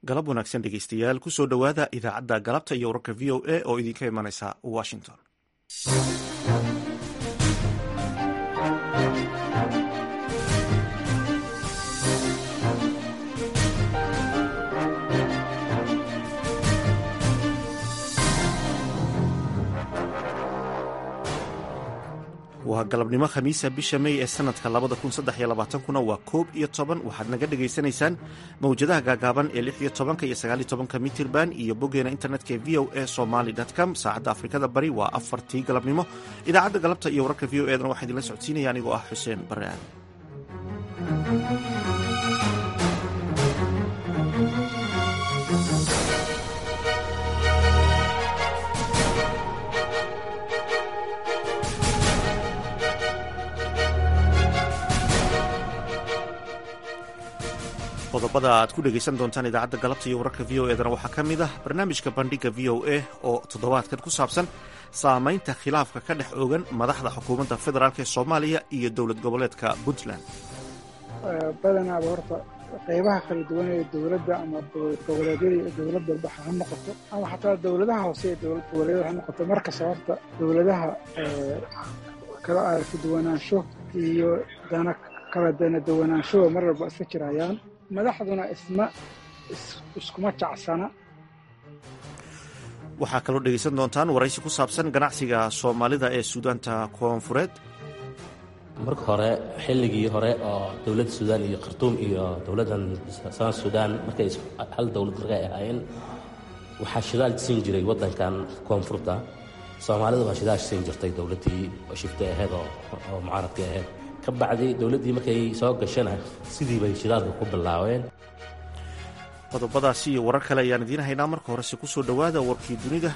galab wanaagsan dhegeystayaal kusoo dhowaada idaacadda galabta iyo wararka v o a oo idinka imanaysa washington waa galabnimo khamiisa bisha mey ee sanadka labada kun saddex iyo labaatankuna waa koob iyo toban waxaad naga dhagaysanaysaan mawjadaha gaagaaban ee lix iyo tobanka iyo sagaal iyo tobanka mitirban iyo boggeena internetka ee v o a somaly com saacadda afrikada bari waa afartii galabnimo idaacadda galabta iyo wararka v o edana waxaa idinla socodsiinaya anigoo ah xuseen bare aadan qodobada aad ku dhegaysan doontaan idaacadda galabta iyo wararka v o edana waxaa ka mid ah barnaamijka bandhiga v o a oo toddobaadkan ku saabsan saamaynta khilaafka ka dhex ogan madaxda xukuumadda federaalk ee soomaaliya iyo dowlad goboleedka puntland badanaaba horta qaybaha kala duwan ee dowladda ama dowlad goboleedyada iyo dowlad walba ha noqoto ama xataa dowladaha hoose ee dowlad goboleedyada ha noqoto markasta horta dowladaha kala aragti duwanaansho iyo dana kala dana duwanaanshoba mar walba iska jirayaan madaxduna isma iskuma jacsana waxaa kaloo dhegaysan doontaan waraysi ku saabsan ganacsiga soomaalida ee suudaanta koonfureed marka hore xilligii hore oo dowladda suudaan iyo khartuum iyo dowladdan san suudaan markay hal dowlad markay ahaayeen waxaa shidaal siin jiray waddankan koonfurta soomaalida waa shidaal siin jirtay dowladdii oo shifta ahayd oo mucaaradka ahayd ka bacdi dowladdii markay soo gashana sidii bay shidaalka ku bilaabeen qodobadaasi iyo warar kale ayaan idiin haynaa marka horese ku soo dhowaada warkii dunida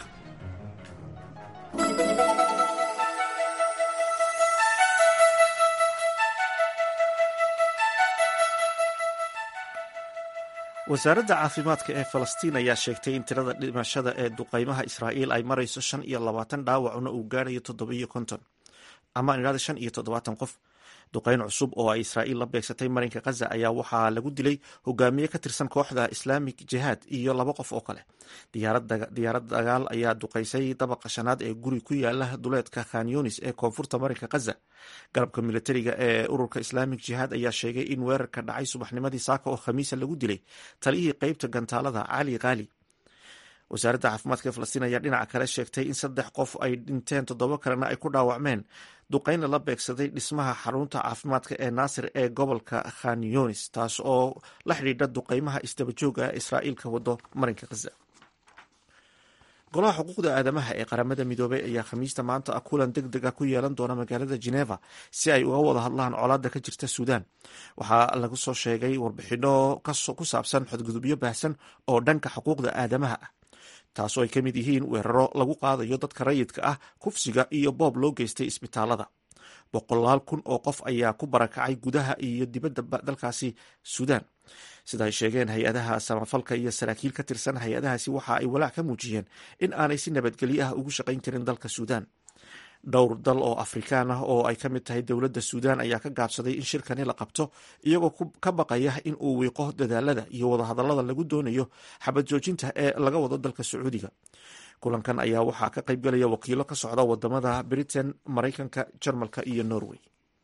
wasaaradda caafimaadka ee falastiin ayaa sheegtay in tirada dhimashada ee duqaymaha israa'iil ay marayso shan iyo labaatan dhaawacuna uu gaarayo toddobiyo konton ama idhahda shan iyo toddobaatan qof duqayn cusub oo ay israa'iil la beegsatay marinka khaza ayaa waxaa lagu dilay hogaamiye ka tirsan kooxda islaamic jihaad iyo laba qof oo kale diyaarad dagaal ayaa duqaysay dabaqa shanaad ee guri ku yaala duleedka khan yunis ee koonfurta marinka khaza garabka militariga ee ururka islaamic jihaad ayaa sheegay in weerarka dhacay subaxnimadii saaka oo khamiisa lagu dilay taliyihii qeybta gantaalada cali khaali wasaaradda caafimaadka ee falastiin ayaa dhinaca kale sheegtay in saddex qof ay dhinteen toddoba kalena ay ku dhaawacmeen duqaynna la beegsaday dhismaha xarunta caafimaadka ee naasir ee gobolka khan yunis taas oo la xidhiidha duqaymaha isdabajooga ee israa'iil ka wado marinka khaza golaha xuquuqda aadamaha ee qaramada midoobey ayaa khamiista maanta ah kulan deg dega ku yeelan doona magaalada geneva si ay uga wada hadlaan colaadda ka jirta suudaan waxaa lagu soo sheegay warbixino ku saabsan xadgudubyo baahsan oo dhanka xuquuqda aadamaha ah taasoo ay ka mid yihiin weeraro lagu qaadayo dadka rayidka ah kufsiga iyo boob loo geystay isbitaalada boqolaal kun oo qof ayaa ku barakacay gudaha iyo dibadda dalkaasi suudaan sida ay sheegeen hay-adaha samafalka iyo saraakiil ka tirsan hay-adahaasi waxa ay walaac ka muujiyeen in aanay si nabadgelyo ah ugu shaqayn karin dalka suudaan dhowr dal oo afrikaan ah oo ay ka mid tahay dowladda suudaan ayaa ka gaabsaday in shirkani la qabto iyagoo ka baqaya in uu wiiqo dadaalada iyo wadahadallada lagu doonayo xabad joojinta ee laga wado dalka sacuudiga kulankan ayaa waxaa ka qayb galaya wakiilo ka socda wadamada britain maraykanka jarmalka iyo norway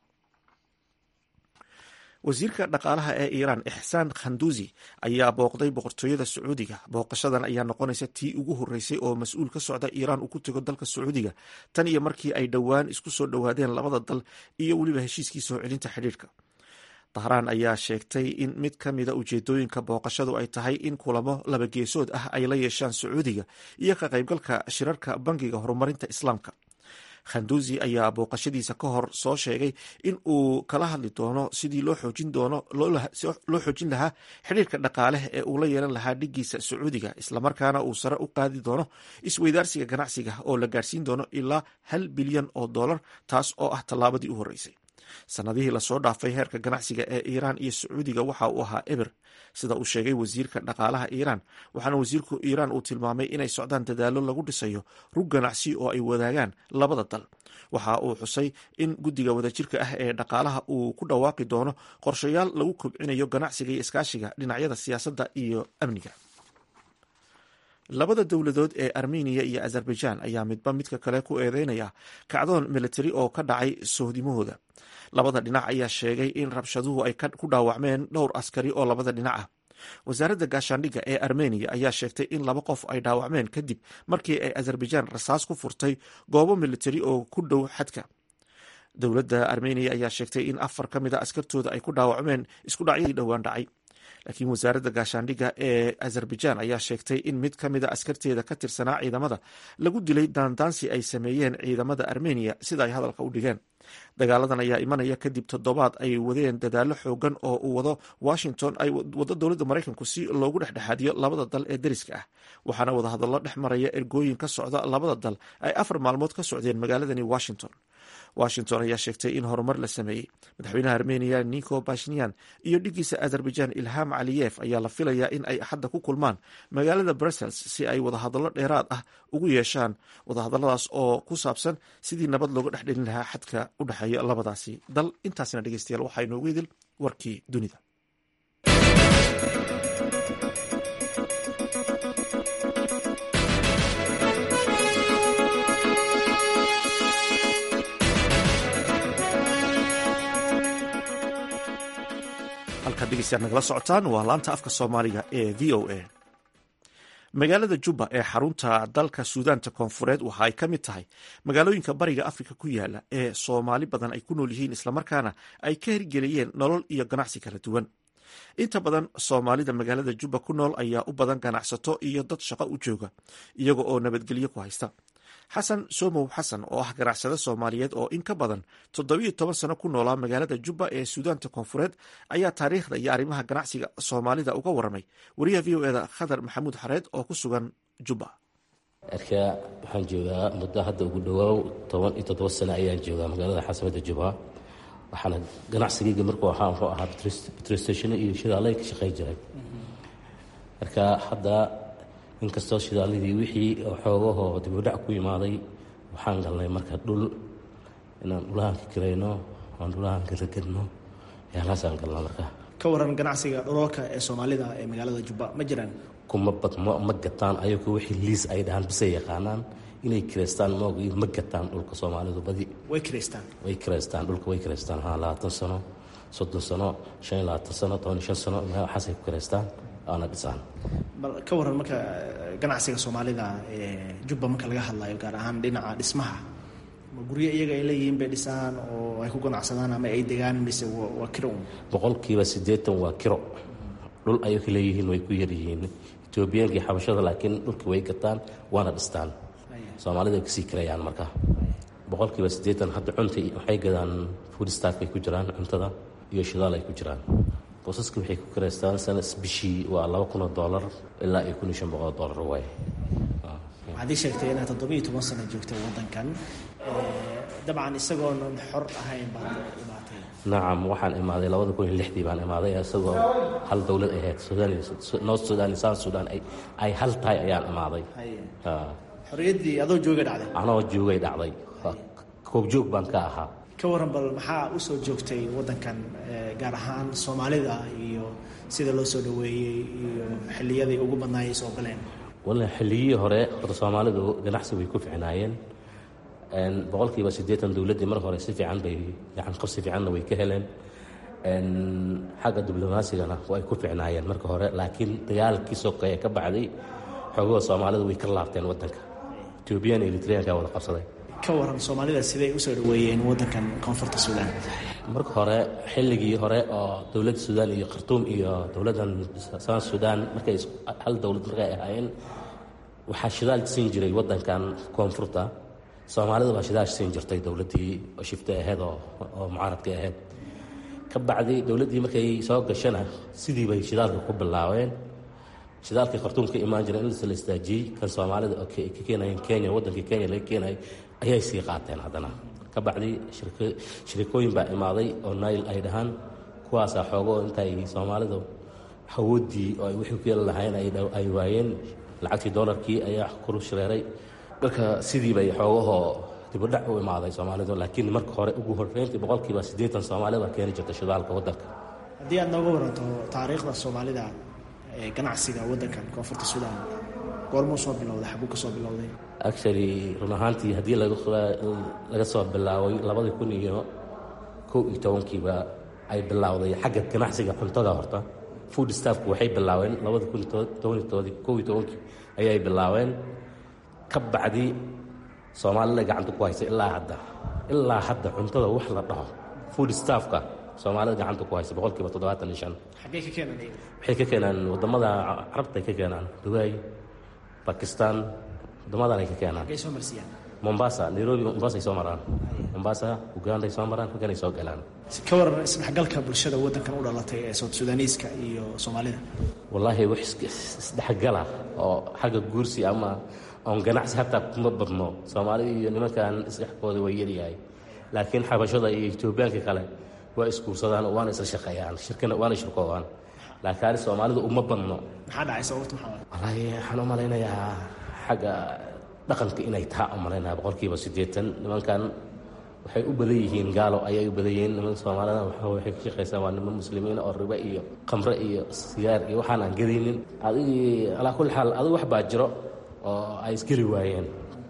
wasiirka dhaqaalaha ee iiraan ixsaan khanduusi ayaa booqday boqortooyada sacuudiga booqashadan ayaa noqonaysa tii ugu horreysay oo mas-uul ka socda iiraan uu ku tego dalka sacuudiga tan iyo markii ay dhowaan isku soo dhowaadeen labada dal iyo weliba heshiiskii soo celinta xidhiirka dahraan ayaa sheegtay in mid ka mida ujeedooyinka booqashadu ay tahay in kulamo labageesood ah ay la yeeshaan sacuudiga iyo ka qaybgalka shirarka bangiga horumarinta islaamka khanduusi ayaa booqashadiisa ka hor soo sheegay in uu kala hadli doono sidii loo xoojin doono loo xoojin lahaa xidhiirka dhaqaale ee uu la yeelan lahaa dhigiisa sacuudiga islamarkaana uu sare u qaadi doono isweydaarsiga ganacsiga oo la gaarsiin doono ilaa hal bilyan oo dollar taas oo ah tallaabadii u horreysay sanadihii lasoo dhaafay heerka ganacsiga ee iiraan iyo sacuudiga waxa uu ahaa eber sida uu sheegay wasiirka dhaqaalaha iiraan waxaana wasiirku iiraan uu tilmaamay inay socdaan dadaallo lagu dhisayo rug ganacsi oo ay wadaagaan labada dal waxa uu xusay in guddiga wadajirka ah ee dhaqaalaha uu ku dhawaaqi doono qorshayaal lagu kobcinayo ganacsiga iyo iskaashiga dhinacyada siyaasadda iyo amniga labada dowladood ee armeniya iyo azerbaijan ayaa midba midka kale ku eedeynaya kacdoon militari oo ka dhacay sohdimahooda labada dhinac ayaa sheegay in rabshaduhu ay ku dhaawacmeen dhowr askari oo labada dhinac ah wasaaradda gaashaandhigga ee armeniya ayaa sheegtay in laba qof ay dhaawacmeen kadib markii ay azerbaijan rasaas ku furtay goobo militari oo ku dhow xadka dowladda armeniya ayaa sheegtay in afar ka mid a askartooda ay ku dhaawacmeen isku dhacyadii dhowaan dhacay laakiin wasaaradda gaashaandhigga ee azerbaijan ayaa sheegtay in mid ka mid a askarteeda ka tirsanaa ciidamada lagu dilay daandaansi ay sameeyeen ciidamada armeniya sida ay hadalka u dhigeen dagaaladan ayaa imanaya kadib toddobaad ay wadeen dadaallo xoogan oo uu wado washington ay wado dowladda maraykanku si loogu dhexdhexaadiyo labada dal ee deriska ah waxaana wadahadallo dhex maraya ergooyin ka socda labada dal ay afar maalmood ka socdeen magaaladani washington washington ayaa sheegtay in horumar la sameeyey madaxweynaha armeniya nico bashnian iyo dhigiisa azerbaijan ilham caliyef ayaa la filayaa in ay axadda ku kulmaan magaalada brussels si ay wadahadallo dheeraad ah ugu yeeshaan wadahadalladaas oo ku saabsan sidii nabad looga dhex dhelin lahaa xadka u dhexeeya labadaasi dal intaasina dhegeystayaal waxaa inoogu idil warkii dunida halkaad dhegeystayaal nagala socotaan waa laanta afka soomaaliga ee v o a magaalada jubba ee xarunta dalka suudaanta koonfureed waxa ay ka mid tahay magaalooyinka bariga afrika ku yaala ee soomaali badan ay ku nool yihiin islamarkaana ay ka hirgeliyeen nolol iyo ganacsi kala duwan inta badan soomaalida magaalada jubba ku nool ayaa u badan ganacsato iyo dad shaqo u jooga iyaga oo nabadgelyo ku haysta xasan somow xasan oo ah ganacsade soomaaliyeed oo in ka badan toddobiyo toban sano ku noolaa magaalada jubba ee suudaanta koonfureed ayaa taariikhda iyo arrimaha ganacsiga soomaalida uga waramay wariyaha v o eda khadar maxamuud xareed oo ku sugan jubba erka waxaan joogaa muddo hadda ugu dhowaaw toban iyo toddoba sano ayaan joogaa magaalada xasamada jubba waxaana ganacsigayga markuu ahaa wuxuu ahaa betrostation iyo shidaalay ka shaqey jiray marka hadda inkastoo shidaaladii wixii xoogahoo dibudhac ku yimaaday waxaan galnay marka dhul inaan dhulahaan ka kirayno aan dhulahaan ka ragadno yaalaasaan galna marka ka waran ganacsiga dhulalka ee soomaalida ee magaalada jubba ma jiraan kuma bad ma gataan ayagu wixii liis ay dhahaan bisay yaqaanaan inay kireystaan maogi ma gataan dhulka soomaalidu badi way kireystaan way kireystaan dhulka way kireystaan haa labaatan sano soddon sano shan iyo labaatan sano toban iyo shan sano waxaasay ku kireystaan aana dhisaan bal ka waran marka ganacsiga soomaalida ee jubba marka laga hadlayo gaar ahaan dhinaca dhismaha ma guryo iyaga ay leeyihiin bay dhisaan oo ay ku ganacsadaan ama ay degaan mise waa kiro un boqolkiiba siddeetan waa kiro dhul ayay ka leeyihiin way ku yaryihiin etoobiyaanka iyo xabashada laakiin dhulkii way gataan waana dhistaan soomaalida ay kasii kirayaan marka boqolkiiba siddeetan hadda cunta waxay gadaan food staff ay ku jiraan cuntada iyo shidaal ay ku jiraan boosaska waxay ku karaystaan sanas bishii waa laba kun oo doolar ilaa iyo kun iyo shan boqol oo doolar waay waxaad ii sheegtay inaad toddobiiyo toban sano joogtay waddankan dabcan isagoonan xor ahayn baad imaatay nacam waxaan imaaday labada kun iyo lixdii baan imaaday isagoo hal dowlad ahayd sudan north sudan iyo south sudan ay hal tahay ayaan imaaday xorriyaddii adoo joogay dhacday anoo joogay dhacday koobjoog baan ka ahaa ka waran bal maxaa u soo joogtay waddankan gaar ahaan soomaalida iyo sida loo soo dhoweeyey iyo xilliyadii ugu badnaayay soo galeen walla xilliyihii hore horta soomaalidu ganacsi way ku ficnaayeen boqolkiiba siddeetan dowladdii mar hore si fiican bay gacan qabsi fiicanna way ka heleen xagga diblomasigana way ku ficnaayeen marka hore laakiin dagaalkii sokeeye ka bacday xoogahoo soomaalidu way ka laabteen waddanka etoobiyan iyo eritreanka wada qabsaday ka waran soomaalida siday usoo dhaweeyeen waddankan koonfurta suudaan marka hore xilligii hore oo dowladda suudaan iyo khartuum iyo dowladdan south suudaan markay hal dowlad markay ahaayeen waxaa shidaal siin jiray waddankan koonfurta soomaalida baa shidaal siin jirtay dowladdii oo shifta ahayd oo oo mucaaradka ahayd ka bacdi dowladdii markay soo gashana sidii bay shidaalka ku bilaabeen shidaalkii khartuum ka imaan jira in la istaajiyey kan soomaalida oo ka keenayeen kenya waddankii kenya laga keenayay ayay sii qaateen haddana ka bacdi shirikooyin baa imaaday oo nail ay dhahaan kuwaasaa xoogo intay soomaalidu hawooddii oo ay wixii ku yeeli lahayn ay waayeen lacagtii doolarkii ayaa kuru shareeray marka sidii bay xoogahoo dibudhac u imaaday soomaalidu laakiin marka hore ugu horreyntii boqolkiiba siddeetan soomaalida baa keeni jirta shidaalka waddanka haddii aad nooga waranto taariikhda soomaalida ee ganacsiga waddankan koonfurta suudaan goormuu soo bilowday xaguu ka soo bilowday actually run ahaantii haddii laga soo bilaabay labadii kun iyo kow iyo tobankiiba ay bilowday xagga ganacsiga cuntada horta food staffku waxay bilaabeen labada kun tobantoodii kow iyo tobankii ayay bilaabeen ka bacdi soomaalida gacanta ku haysa ilaa hadda ilaa hadda cuntada wax la dhaho food staffka soomaalida gacanta ku haysa boqolkiiba toddobaatan iyo shan xaggee ka keenan iyaga waxay ka keenaan waddamada carabta ay ka keenaan dubai bakistan waddamadan ay ka keenaan xaggee soo marsiyaan mombasa nairobi mombasa ay soo maraan mombasa uganda ay soo maraan halkan ay soo galaan ka waran isdhexgalka bulshada waddankan u dhalatay ee sood sudaaniiska iyo soomaalida wallaahi wax isdhexgala oo xagga guursi ama oon ganacsi hataa kuma badno soomaalida iyo nimankan isdhexkooda way yaryahay laakiin xabashada iyo etoobiyaanka kale waa isguursadaan oo waana isla shaqeeyaan shirkana waana shirkoodaan laakiin soomaalida uma badno maxaa dhacay sababta maxaa wallaahi waxaan u malaynayaa xagga dhaqanka inay taa u malaynaya boqolkiiba siddeetan nimankan waxay u badan yihiin gaalo ayay u badan yihiin nimanka soomaalida waxay ka shaqaysaan waa niman muslimiin oo ribe iyo khamre iyo sigaar iyo waxaan aan gadaynin adigii alaa kulli xaal adigu wax baa jiro oo ay isgeli waayeen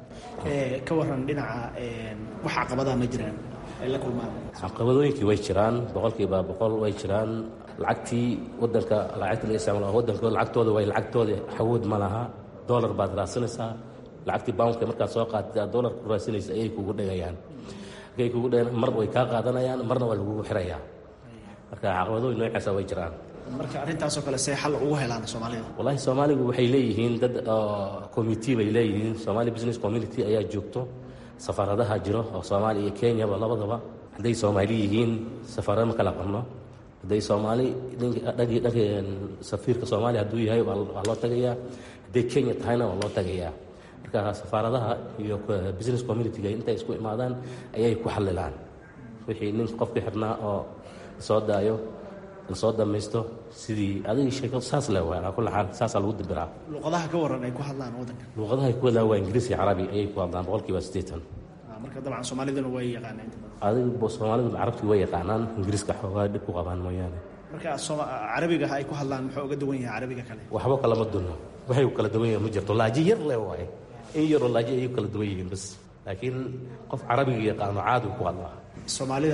ka waran dhinaca wax caqabadaa ma jiraan ay la kulmaan caqabadooyinkii way jiraan boqolkiiba boqol way jiraan lacagtii wadanka lacagta la isticmaalo wadanka lacagtooda way lacagtooda xawood ma laha dollar baad raadsanaysaa lacagtii boundka markaad soo qaatid dollar ku raadsanaysa ayay kugu dhigayaan markay kugu dhigaan mar way kaa qaadanayaan marna waa lagugu xirayaa marka caqabadooyin noocaasa way jiraan marka arrintaasoo kale see xal ugu helaan soomaalida wallaahi soomaaligu waxay leeyihiin dad committee bay leeyihiin somali business community ayaa joogto safaaradaha jiro oo soomaaliya iyo kenyaba labadaba hadday soomaali yihiin safaarada ma kala qabno hadday soomaali dhagii dhagii safiirka soomaaliya hadduu yahay waa loo tagayaa hadday kenya tahayna waa loo tagayaa marka safaaradaha iyo business community-ga intay isku imaadaan ayay ku xalilaan wixii nin qofkii xirnaa oo soo daayo lasoo dhamaysto sidii adigii sheekadu saas le waa alaa kulli xaal saasaa lagu dibiraa luqadaha ka waran ay ku hadlaan waddanka luuqadaha ay ku hadlaan waa ingiriis iyo carabi ayay ku hadlaan boqolkiiba siddeetan marka dabcan soomaaliduna way yaqaaneen adiga soomaalidu carabtii way yaqaanaan ingiriiska xoogaa dhib ku qabaan mooyaane marka carabiga ay ku hadlaan muxuu uga duwan yahay carabiga kale waxba kalama dunno waxay kala duwan yihiin ma jirto laaji yar le waaye in yaroo laaji ayay kala duwan yihiin bas laakiin qof carabiga yaqaano caadi ku hadlaa soomaalida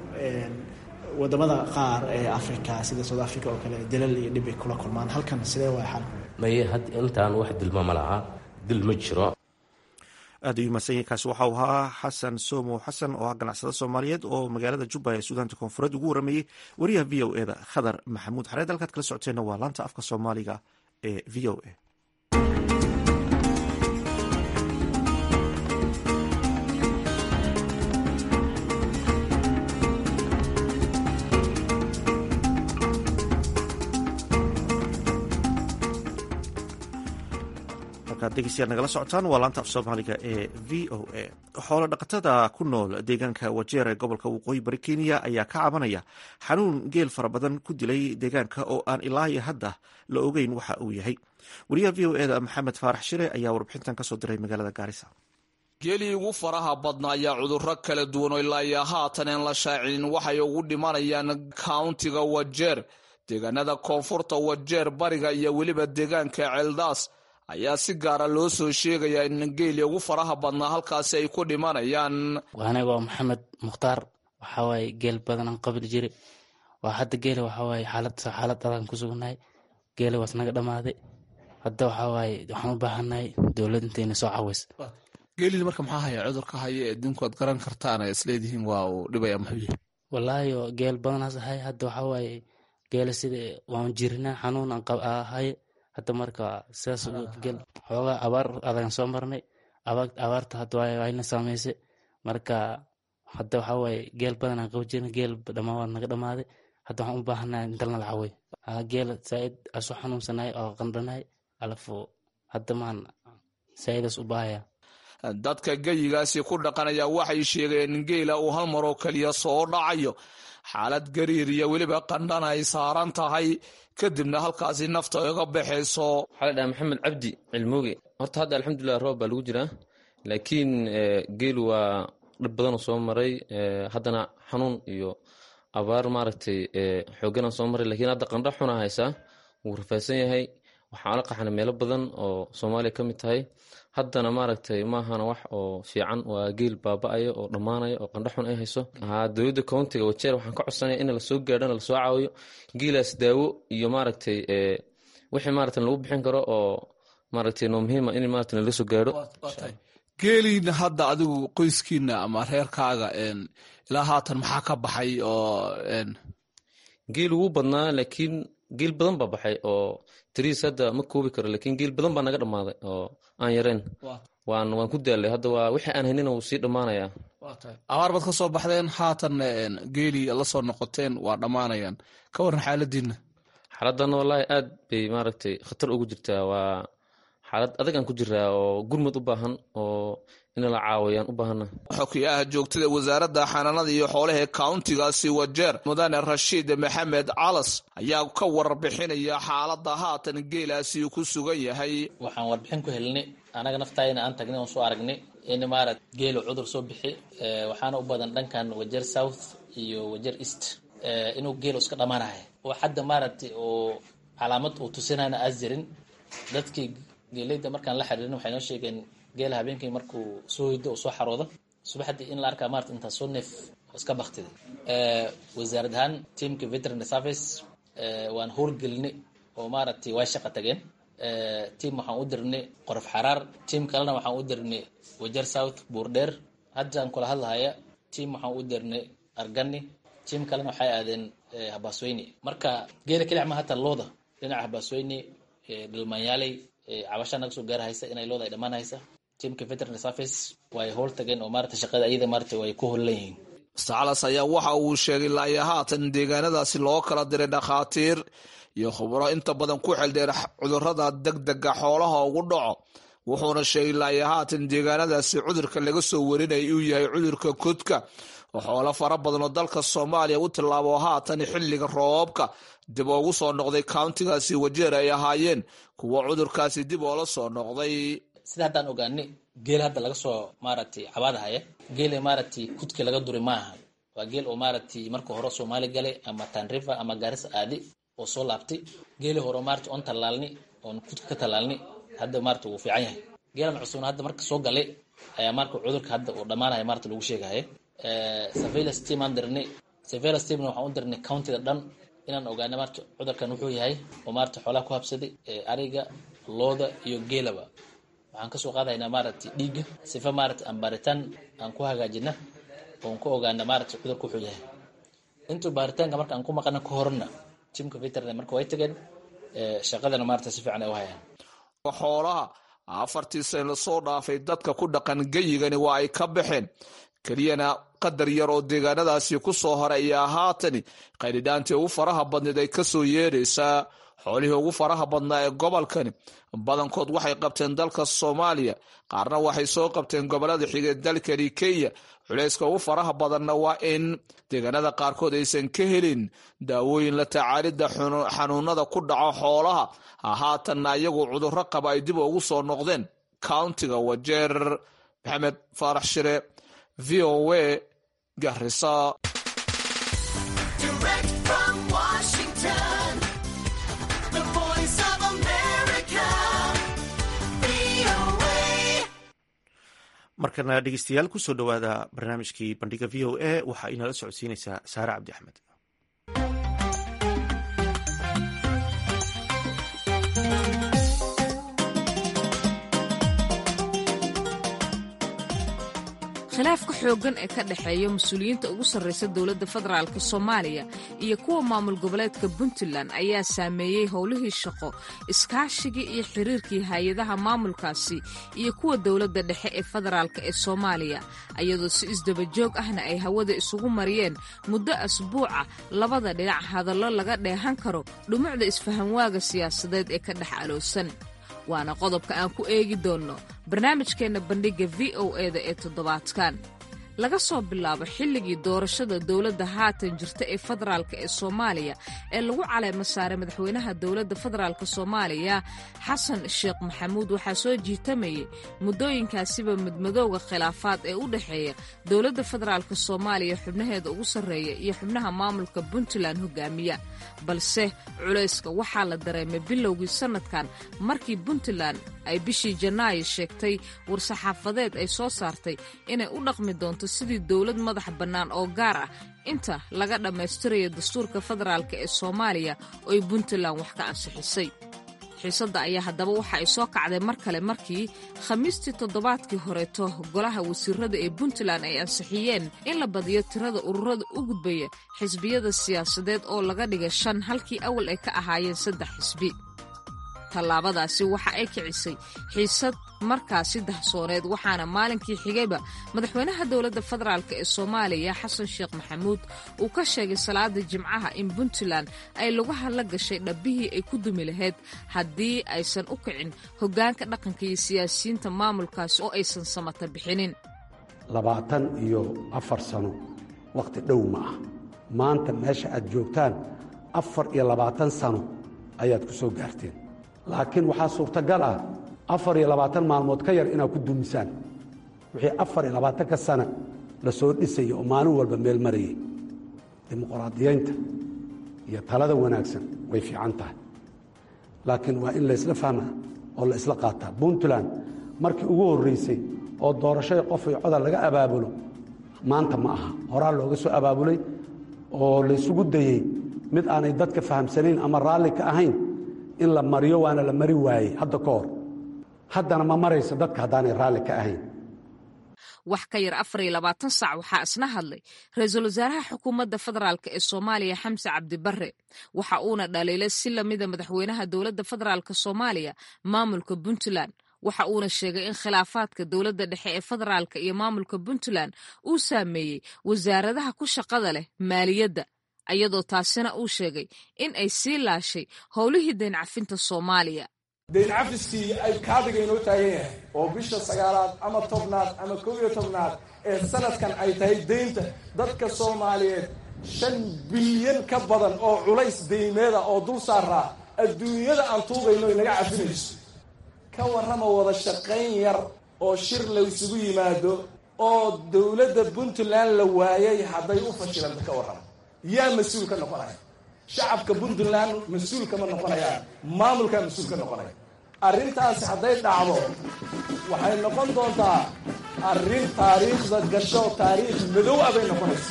wadamada qaar ee africa sida south africa oo kale dalal iyo dhib ay kula kulmaan halkan sidee waa xal maye had intaan wax dilma ma laha dil ma jiro aad ayuu mahadsan kaasi waxau ahaa xasan somo xasan oo ah ganacsada soomaaliyeed oo magaalada jubba ee suudaanta koonfureed ugu warameeyey wariyaha v o e da khadar maxamuud xareed halkaad kala socoteenna waa laanta afka soomaaliga ee v o e degeystayaal nagala socotaan waa laanta af soomaaliga ee v o a xoolo dhaqatada ku nool deegaanka wajeer ee gobolka waqooyi bari kenya ayaa ka cabanaya xanuun geel fara badan ku dilay deegaanka oo aan ilaa iyo hadda la ogeyn waxa uu yahay wariyaha v o eda maxamed faarax shire ayaa warbixintan kasoo diray magaalada gaarisa geelii ugu faraha badna ayaa cudurro kala duwan oo ilaa iyo haatan aan la shaacinin waxay ugu dhimanayaan kauntiga wajeer deegaanada koonfurta wajeer bariga iyo weliba deegaanka ceeldaas ayaa si gaara loo soo sheegayaa in geeli ugu faraha badnaa halkaasi ay ku dhimanayaan aniga waa maxamed mukhtaar waxawaaye geel badanaan qabli jire waa hadda geele waxawaaye xaalad xaalad adan ku sugnahay geele waas naga dhammaaday hadda waxawaaye waxaan u baahannahay dowlad intayna soo caways geelii marka maxaa haya cudurka haya ee adduunku aad garan kartaan ay isleedihiin waa uu dhibaya muxuu yahay wallaahi geel badanaas ahay hadda waxawaaye geele sida waan jirinaa xanuun aan ahay hadda marka sidaas gel xoogaa abaar adagan soo marnay abaarta hadda wayna saameysay marka hadda waxaa waaye geel badan aan qaba jirna geel dhamaa waa naga dhamaaday hadda waxaan u baahanahay inta lana lacawey geel saaid asu xanuunsanahay oo qandhanahay alafu hadda maan saaidaas u baahaya dadka geyigaasi ku dhaqanaya waxay sheegeen in geela uu hal maroo keliya soo dhacayo xaalad gariir iyo weliba qandhana ay saaran tahay kadibna halkaasi nafta iga baxayso waxaa la dhaha maxamed cabdi cilmooge horta hadda alxamdulilah roob baa lagu jiraa laakiin geelu waa dhib badanoo soo maray haddana xanuun iyo abaar maaragtay xooganaa soo maray lakiin hadda qandho xuna haysaa wuu rafaasan yahay waxaan la qaxnay meelo badan oo soomaaliya ka mid tahay haddana maaragtay maahana wax oo fiican waa geel baaba-aya oo dhammaanaya oo qandho xun ay hayso haa dowladda countiga wajeer waxaan ka codsanaya in lasoo gaadhana lasoo caawiyo geelaas daawo iyo maaragtay wixii maaragtay lagu bixin karo oo maaragtay noo muhiima in maaragtay nala soo gaadho geeliina hadda adigu qoyskiina ama reerkaaga ilaa haatan maxaa ka baxay oo geel ugu badnaa laakiin geel badan baa baxay oo tiriis hadda ma koobi karo laakiin geel badan baa naga dhammaaday oo aan yareen waan waan ku daalay hadda waa wixii aan haynina wuu sii dhammaanayaa abaar baad ka soo baxdeen haatan geelii la soo noqoteen waa dhammaanayaan ka waran xaaladiina xaaladana wallaahi aad bay maaragtay khatar ugu jirtaa waa xaalad adag aan ku jiraa oo gurmud u baahan oo in la caawiyaan u baahana xokiyaha joogtada wasaaradda xanaanada iyo xoolaha ee kauntigaasi wajeer mudane rashiid maxamed calas ayaa ka warbixinaya xaalada haatan geelaasi ku sugan yahay waxaan warbixin ku helnay anaga naftaayna aan tagnay oon soo aragnay in maarat geelu cudur soo bixi waxaana u badan dhankan wajeer south iyo wajeer east inuu geelu iska dhammaanahay oo hadda maaragtay oo calaamad uu tusinayna aas jirin dadkii geeleyda markaan la xiriirin waxay noo sheegeen geela habeenkii markuu soo hoydo oo soo xaroodo subaxdii in la arkaa maarata intaa soo neef oo iska baktiday wasaarad ahaan teamka veterinary service waan howlgelinay oo maaragtay way shaqa tageen team waxaan u dirnay qorof xaraar team kalena waxaan u dirnay wajer south buurdheer haddaan kula hadlahaya team waxaan u dirnay argani team kalena waxay aadeen habaasweyne marka geela kelic ma hata looda dhinaca habaasweyne dhilmaanyaaley cabasha naga soo gaarahaysa inay looda ay dhammaan haysa teamka veterinary service way howl tageen oo maarata shaqada iyada maarata way ku hollan yihiin sacalas ayaa waxa uu sheegay laaya haatan deegaanadaasi loo kala diray dhakhaatiir iyo khubro inta badan ku xeldheer cudurada degdega xoolaha ugu dhaco wuxuuna sheegay laaya haatan deegaanadaasi cudurka laga soo warinaya uu yahay cudurka kodka oo xoolo fara badan oo dalka soomaaliya u tilaabo haatan xilliga roobabka dib ugu soo noqday countigaasi wajeer ay ahaayeen kuwa cudurkaasi dib oola soo noqday sida haddaan ogaanay geel hadda laga soo maaragtay cabaadahaya geela maaragtay kudka laga duri maaha waa geel oo maaragtay marka hore soomaali galay ama tanriver ama gaarisa aadi oo soo laabtay geeli hore maarata oon tallaalni oon kudka ka tallaalni hadda maarata wuu fiican yahay geelan cusubna hadda marka soo galay ayaa marka cudurka hadda uu dhammaanaya maarata lagu sheegaya surveillance team aan dirnay surveillance teamna waxaan u dirnay countiga dhan inaan ogaana maarata cudurkan wuxuu yahay oo maarata xoolaha ku habsaday ariga looda iyo geelaba waxaan kasoo qaadaynaa maaragtay dhiigga sifa maarata aan baaritaan aan ku hagaajina oon ku ogaana maarata cudurka wuxuu yahay intuu baaritaanka marka aan ku maqana ka horna teamka veterinary marka way tageen shaqadana maarata si fiican ay u hayaan xoolaha afartii sane lasoo dhaafay dadka ku dhaqan geyigani waa ay ka baxeen keliyana qadar yar oo deegaanadaasi ku soo horay ayaa haatani qaydhidhaantii ugu faraha badneed ay kasoo yeeraysaa xoolihii ugu faraha badnaa ee gobolkani badankood waxay qabteen dalka soomaaliya qaarna waxay soo qabteen gobolada xigee dalkani kenya culayska ugu faraha badanna waa in deegaanada qaarkood aysan ka helin daawooyin la tacaalidda xanuunada ku dhaco xoolaha haatanna iyagu cudurro qaba ay dib ugu soo noqdeen countiga wajeer maxamed faarax shire v o a garisa markana dhegeystayaal kusoo dhowaada barnaamijkii bandhiga v o a waxaa inala socodsiinaysaa saare cabdi axmed khilaafka xooggan ee ka dhexeeya mas-uuliyiinta ugu sarraysa dowladda federaalk soomaaliya iyo kuwa maamul goboleedka puntland ayaa saameeyey howlihii shaqo iskaashigii iyo xiriirkii hay-adaha maamulkaasi iyo kuwa dowladda dhexe ee federaalk ee soomaaliya iyadoo si isdabajoog ahna ay hawada isugu mariyeen muddo asbuuca labada dhinac hadallo laga dheehan karo dhumucda isfahanwaaga siyaasadeed ee ka dhex aloosan waana qodobka aan ku eegi doonno barnaamijkeenna bandhigga v o eda ee toddobaadkan laga soo bilaabo xilligii doorashada dowladda haatan jirta ee federaalk ee soomaaliya ee lagu caleemo saaray madaxweynaha dowladda federaalk soomaaliya xasan sheekh maxamuud waxaa soo jiitamayay muddooyinkaasiba midmadowga khilaafaad ee u dhexeeya dowladda federaalk soomaaliya xubnaheeda ugu sarreeya iyo xubnaha maamulka puntland hogaamiya balse culayska waxaa la dareemay bilowgii sannadkan markii puntland ay bishii janaayo sheegtay war-saxaafadeed ay soo saartay inay u dhaqmi doonto sidii dowlad madax bannaan oo gaar ah inta laga dhammaystirayo dastuurka federaalk ee soomaaliya oo ay puntland wax ka ansixisay xiisadda ayaa haddaba waxa ay soo kacday mar kale markii khamiistii toddobaadkii horeeto golaha wasiirada ee puntland ay ansixiyeen in la badiyo tirada ururada u gudbaya xisbiyada siyaasadeed oo laga dhigay shan halkii awal ay ka ahaayeen saddex xisbi tallaabadaasi waxa ay kicisay xiisad markaasi dahsooneed waxaana maalinkii xigayba madaxweynaha dowladda federaalk ee soomaaliya xasan sheekh maxamuud uu ka sheegay salaada jimcaha in puntland ay lugaha la gashay dhabbihii ay ku dumi lahayd haddii aysan u kicin hoggaanka dhaqanka iyo siyaasiyiinta maamulkaasi oo aysan samata bixinin labaatan iyo afar sano wakhti dhow ma ah maanta meesha aad joogtaan afar iyo labaatan sano ayaad ku soo gaarteen laakiin waxaa suurtagal ah afar iyo labaatan maalmood ka yar inaad ku dumisaan wixii afar iyo labaatanka sana la soo dhisaya oo maalin walba meel marayay dimuqraadiyaynta iyo talada wanaagsan way fiican tahay laakiin waa in laysla fahmaa oo la isla qaataa puntland markii ugu horraysay oo doorashada qof iyo codal laga abaabulo maanta ma aha horaa looga soo abaabulay oo laysugu dayey mid aanay dadka fahamsanayn ama raalli ka ahayn in la mariyo waana la mari waayey hadda ka hor haddana ma marayso dadka haddaanay raalli ka ahayn wax ka yar afar iyo labaatan saac waxaa isna hadlay ra-iisul wasaaraha xukuumadda federaalk ee soomaaliya xamse cabdibarre waxa uuna dhaliilay si lamida madaxweynaha dowladda federaalk soomaaliya maamulka puntland waxa uuna sheegay in khilaafaadka dowladda dhexe ee federaalk iyo maamulka puntland uu saameeyey wasaaradaha ku shaqada leh maaliyadda ayadoo taasina uu sheegay in ay sii laashay howlihii dayncafinta soomaaliya dayncafiskii ay kaadiga inoo taagan yahay oo bisha sagaalaad ama tobnaad ama kow iyo tobnaad ee sanadkan ay tahay deynta dadka soomaaliyeed shan bilyan ka badan oo culays deymeeda oo dul saaraa adduunyada aan tuugayno inaga cafinayso ka warrama wada shaqayn yar oo shir laysugu yimaado oo dowladda puntland la waayay hadday u fashilanta ka warrama yaa mas-uul ka noqonaya shacabka puntland mas-uul kama noqonayaan maamulkaa mas-uul ka noqonaya arrintaasi hadday dhacdo waxay noqon doontaa arrin taariikhda gasho taariikh madow ah bay noqonaysa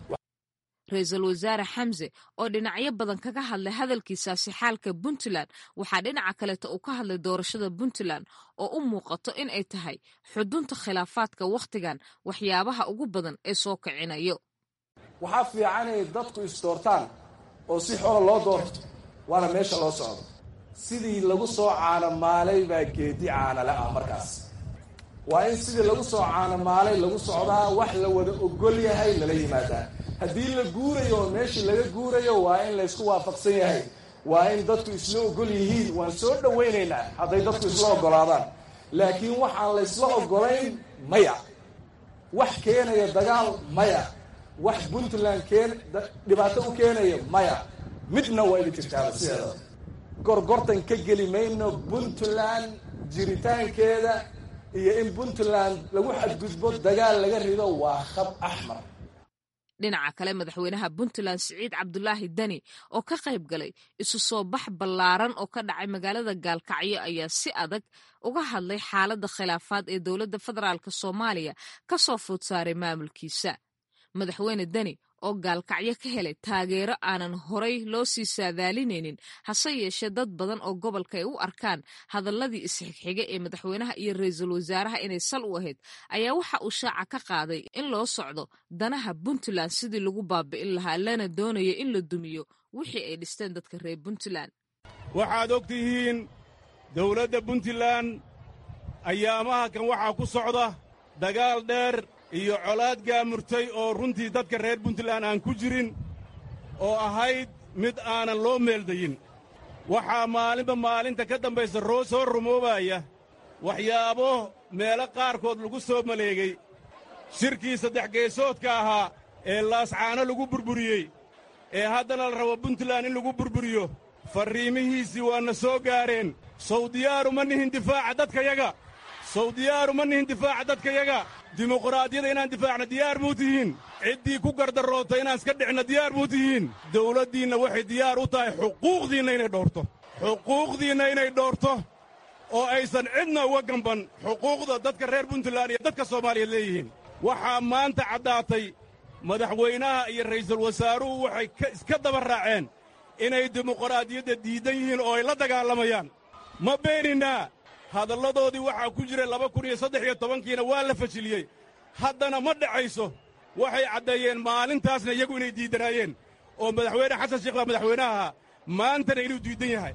ra-iisul wasaare xamse oo dhinacyo badan kaga hadlay hadalkiisaasi xaalka puntland waxaa dhinaca kaleeta uu ka hadlay doorashada puntland oo u muuqato in ay tahay xudunta khilaafaadka wakhtigan waxyaabaha ugu badan ee soo kicinayo waxaa fiican inay dadku isdoortaan oo si xoola loo doorto waana meesha loo socdo sidii lagu soo caanamaalay baa geedi caanale ah markaas waa in sidii lagu soo caanamaalay lagu socdaa wax la wada ogol yahay lala yimaadaa haddii la guurayo oo meeshii laga guurayo waa in laysku waafaqsan yahay waa in dadku isla ogol yihiin waan soo dhowaynaynaa hadday dadku isla ogolaadaan laakiin waxaan laysla ogolayn maya wax keenaya dagaal maya wax puntland keen dhibaato u keenaya maya midna waa idin jirtaaba sideeda gorgortan ka geli mayno puntland jiritaankeeda iyo in puntland lagu xadgudbo dagaal laga rido waa khab axmar dhinaca kale madaxweynaha puntland siciid cabdulaahi deni oo ka qayb galay isu soo bax ballaaran oo ka dhacay magaalada gaalkacyo ayaa si adag uga hadlay xaaladda khilaafaad ee dowladda federaalk soomaaliya ka soo food saaray maamulkiisa madaxweyne deni oo gaalkacyo ka helay taageero aanan horay loo sii saadaalinaynin hase yeeshee dad badan oo gobolka ay u arkaan hadalladii isxigxiga ee madaxweynaha iyo ra-iisul wasaaraha inay sal u ahayd ayaa waxa uu shaaca ka qaaday in loo socdo danaha puntland sidii lagu baabi'in lahaa lana doonayo in la dumiyo wixii ay dhisteen dadka reer puntland waxaad og tihiin dowladda puntland ayaamaha kan waxaa ku socda dagaal dheer iyo colaad gaamurtay oo runtii dadka reer puntland aan ku jirin oo ahayd mid aanan loo meeldayin waxaa maalinba maalinta ka dambaysa roo soo rumoobaya waxyaabo meelo qaarkood lagu soo maleegay shirkii saddex geesoodka ahaa ee laascaano lagu burburiyey ee haddana la rabo puntland in lagu burburiyo farriimihiisii waana soo gaareen sawdiyaaru ma nihin difaaca dadkayaga sawdiyaaru ma nihin difaaca dadkayaga dimuqraadiyada inaan difaacna diyaar muu tihiin ciddii ku gardaroota inaan iska dhicna diyaar muu tihiin dawladdiinna waxay diyaar u tahay xuquuqdiinna inay dhowrto xuquuqdiinna inay dhowrto oo aysan cidna uga gamban xuquuqda dadka reer puntland iyo dadka soomaaliyeed leeyihiin waxaa maanta caddaatay madaxweynaha iyo ra'iisul wasaaruhu waxay iska daba raaceen inay dimuqraadiyadda diidan yihiin oo ay la dagaalamayaan ma beeninaa hadalladoodii waxaa ku jira laba kun iyo saddex iyo tobankiina waa la fashiliyey haddana ma dhacayso waxay caddeeyeen maalintaasna iyagu inay diiddanaayeen oo madaxweyne xasan sheekh baa madaxweynaha ahaa maantana inuu diidan yahay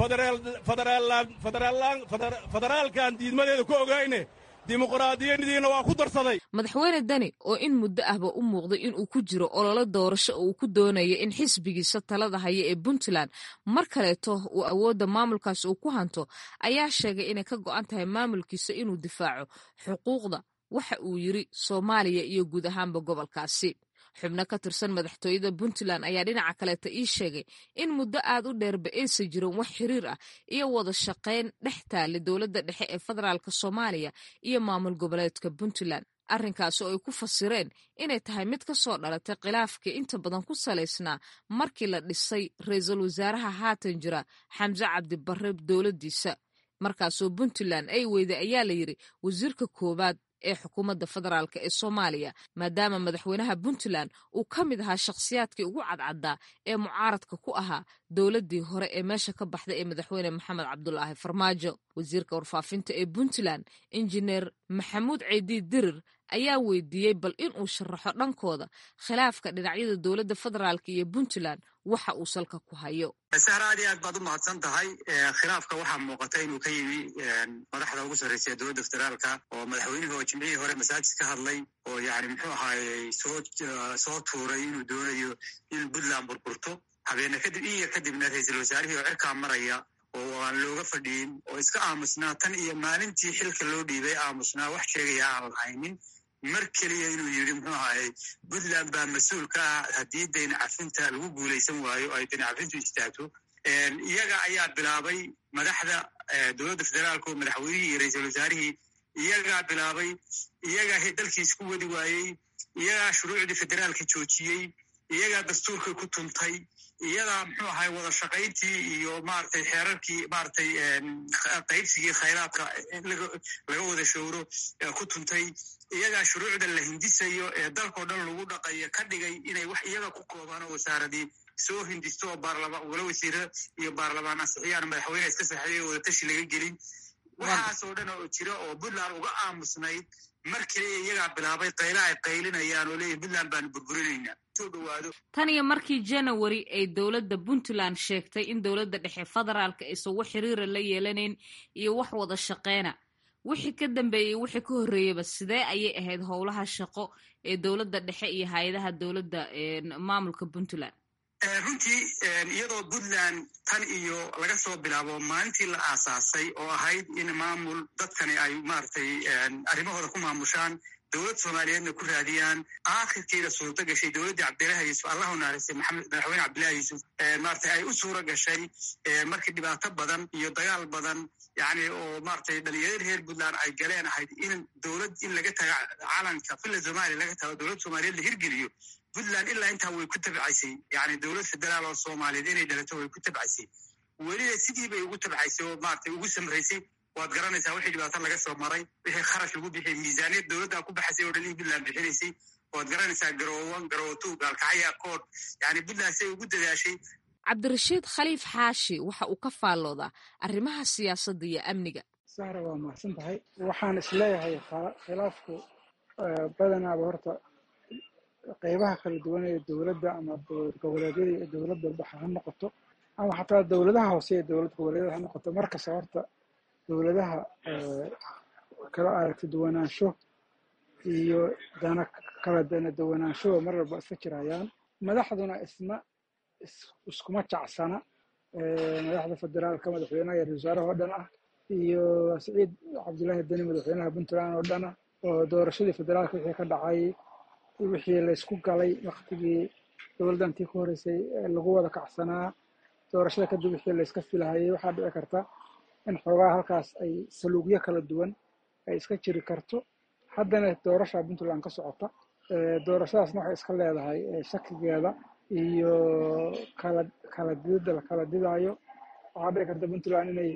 federaalkan diidmadeeda ku ogayne dimuqraadiyadiina waa ku darsaday madaxweyne deni oo in muddo ahba u muuqday inuu ku jiro ololo doorasho oo uu ku doonaya in xisbigiisa talada haya ee puntland mar kaleeto uu awoodda maamulkaas uu ku hanto ayaa sheegay inay ka go'an tahay maamulkiisa inuu difaaco xuquuqda waxa uu yiri soomaaliya iyo guud ahaanba gobolkaasi xubno ka tirsan madaxtooyada puntland ayaa dhinaca kaleeta ii sheegay in muddo aad u dheerba aysan jirin wax xiriir ah iyo wada shaqayn dhex taale dowladda dhexe ee federaalk soomaaliya iyo maamul goboleedka puntland arrinkaasi oo ay ku fasireen inay tahay mid ka soo dhalatay khilaafkii inta badan ku salaysnaa markii la dhisay ra-iisul wasaaraha haatan jira xamse cabdibarre dowladdiisa markaasoo puntland ay weyday ayaa la yidhi wasiirka koowaad ee xukuumadda federaalk ee soomaaliya maadaama madaxweynaha puntland uu ka mid ahaa shakhsiyaadkii ugu cadcaddaa ee mucaaradka ku ahaa dowladdii hore ee meesha ka baxday ee madaxweyne maxamed cabdulaahi farmaajo wasiirka warfaafinta ee puntland injineer maxamuud ceydiid dirir ayaa weydiiyey bal inuu sharaxo dhankooda khilaafka dhinacyada dowladda federaalk iyo puntland waxa uu salka ku hayo sahra aad iyo aad baad u mahadsan tahay khilaafka waxaa muuqata inuu ka yimi madaxda ugu sarreysa ee dowladda federaalka oo madaxweynihii oo jimcihii hore masaajid ka hadlay oo yani muxuu ahaayey soo soo tuuray inuu doonayo in puntland burburto habeene kadib iyo kadibna ra-iisul wasaarihii oo cirkaa maraya oo aan looga fadhiyin oo iska aamusnaa tan iyo maalintii xilka loo dhiibay aamusnaa wax sheegaya aan lahaynin mar keliya inuu yidhi muxuu ahaayey puntland baa mas-uul ka ah haddii dayn cafinta lagu guulaysan waayo ay dayn cafintu istaagto iyaga ayaa bilaabay madaxda dowladda federaalka oo madaxweynihii iyo ra-iisul wasaarihii iyagaa bilaabay iyagaa dalkiis ku wadi waayey iyagaa shuruucdii federaalka joojiyey iyagaa dastuurkii ku tuntay iyadaa muxuu ahay wada shaqayntii iyo maaragtay xeerarkii maaragtay qaybsigii khayraadka laga wada showro ku tuntay iyagaa shuruucda la hindisayo ee dalkao dhan lagu dhaqayo ka dhigay inay wax iyaga ku koobaan oo wasaaradii soo hindisto oo baarlamaan wala wasiiro iyo baarlamaan ansixiyaan madaxweyne iska saxeeyay oo wada tashi laga gelin waxaas oo dhan oo jira oo puntland uga aamusnayd mar keliya iyagaa bilaabay qayla ay qaylinayaan oo leeyihin puntland baanu burburinaynaa soo dhawaado tan iyo markii january ay dowladda puntland sheegtay in dowladda dhexe federaalka aysan wax xiriira la yeelanayn iyo wax wada shaqeyna wixii ka dambeeyey wixii ka horreeyaba sidee ayay ahayd howlaha shaqo ee dowladda dhexe iyo hay-adaha dowladda maamulka puntland runtii iyadoo puntland tan iyo laga soo bilaabo maalintii la aasaasay oo ahayd in maamul dadkani ay maaragtay arrimahooda ku maamushaan dowlad soomaaliyeedna ku raadiyaan aakhirkiina suurto gashay dowladdii cabdillahi yuusuf allahu naaristay maxamed madaxweyne cabdillahi yuusuf maaragtay ay u suuro gashay markii dhibaato badan iyo dagaal badan yani oo maaragtay dhalinyarada reer puntland ay galeen ahayd in dowlad in laga taga calanka villa somalia laga tago dowlad soomaaliyeed la hirgeliyo puntland ilaa intaa way ku tabcaysay yani dowlad federaal oo soomaaliyeed inay dhalato way ku tabcaysay weliba sidii bay ugu tabcaysay oo maaragtay ugu samraysay waad garanaysaa wixii dhibaato laga soo maray wixii kharash lagu bixiyay miisaaniyad dowladdaa ku baxaysay oo dhan in puntland bixinaysay waad garanaysaa garoowan garoowo gaalkacya kood yani puntland say ugu dadaashay cabdirashiid khaliif xaashi waxa uu ka faalloodaa arrimaha siyaasadda iyo amniga sahra waa mahadsan tahay waxaan isleeyahay khilaafku badanaaba horta qeybaha kala duwan ee dowladda ama goboleedyada iyo dowlad walbaxa ha noqoto ama xataa dowladaha hoose ee dowlad goboleedyada ha noqoto markasta horta dowladaha kala aragti duwanaansho iyo dana kala dana duwanaanshoba mar walba iska jirayaan madaxduna isma iskuma jacsana madaxda federaalka madaxweynaha iyo ra-isul wasaaraha oo dhan ah iyo siciid cabdullaahi deni madaxweynaha puntland oo dhan ah oo doorashadii federaalka wixii ka dhacay wixii laysku galay waktigii dowladdantii ku horeysay lagu wada kacsanaa doorashada kadib wixii layska filahayay waxaa dhici karta in xoogaa halkaas ay saluugyo kala duwan ay iska jiri karto haddana doorasha puntland ka socota doorashadaasna waxay iska leedahay shakigeeda iyo kala kala didida la kala didaayo waxaa dhici karta puntland inay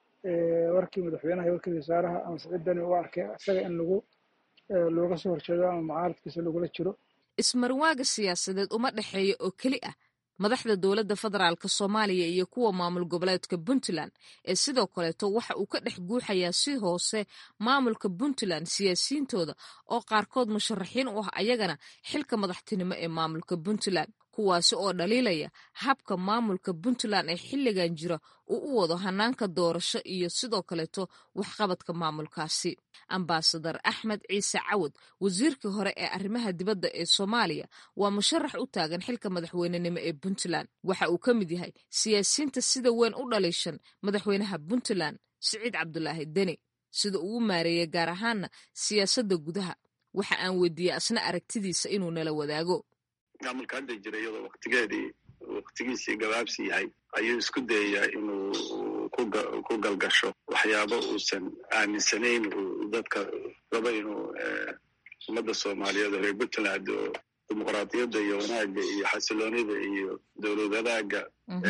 warkii madaxweynaha iyo warkii wasaaraha ama siciidani u arkay isaga in lagu looga soo horjeedo ama mucaaradkiisa lagula jiro ismarwaaga siyaasadeed uma dhexeeya oo keli ah madaxda dowladda federaalka soomaaliya iyo kuwa maamul goboleedka puntland ee sidoo kaleeto waxa uu ka dhex guuxayaa si hoose maamulka puntland siyaasiyiintooda oo qaarkood musharaxiin u ah ayagana xilka madaxtinimo ee maamulka puntland kuwaasi oo dhaliilaya habka maamulka puntland ee xilligan jira uu u wado hanaanka doorasho iyo sidoo kaleeto waxqabadka maamulkaasi ambasadar axmed ciise cawad wasiirkii hore ee arrimaha dibadda ee soomaaliya waa musharax u taagan xilka madaxweynenimo ee puntland waxa uu ka mid yahay siyaasiyiinta sida weyn u dhaliishan madaxweynaha puntland siciid cabdulaahi deni sida uu u maareeyey gaar ahaana siyaasadda gudaha waxa aan weydiiyey asna aragtidiisa inuu nala wadaago maamulka hadda jira iyadoo waktigeedii waktigiisii gabaabsi yahay ayuu isku dayayaa inuu ku galgasho waxyaabo uusan aaminsanayn uu dadka raba inuu ummadda soomaaliyeed oo reer puntland oo dimuqraadiyadda iyo wanaagga iyo xasiloonida iyo dowlad wadaaga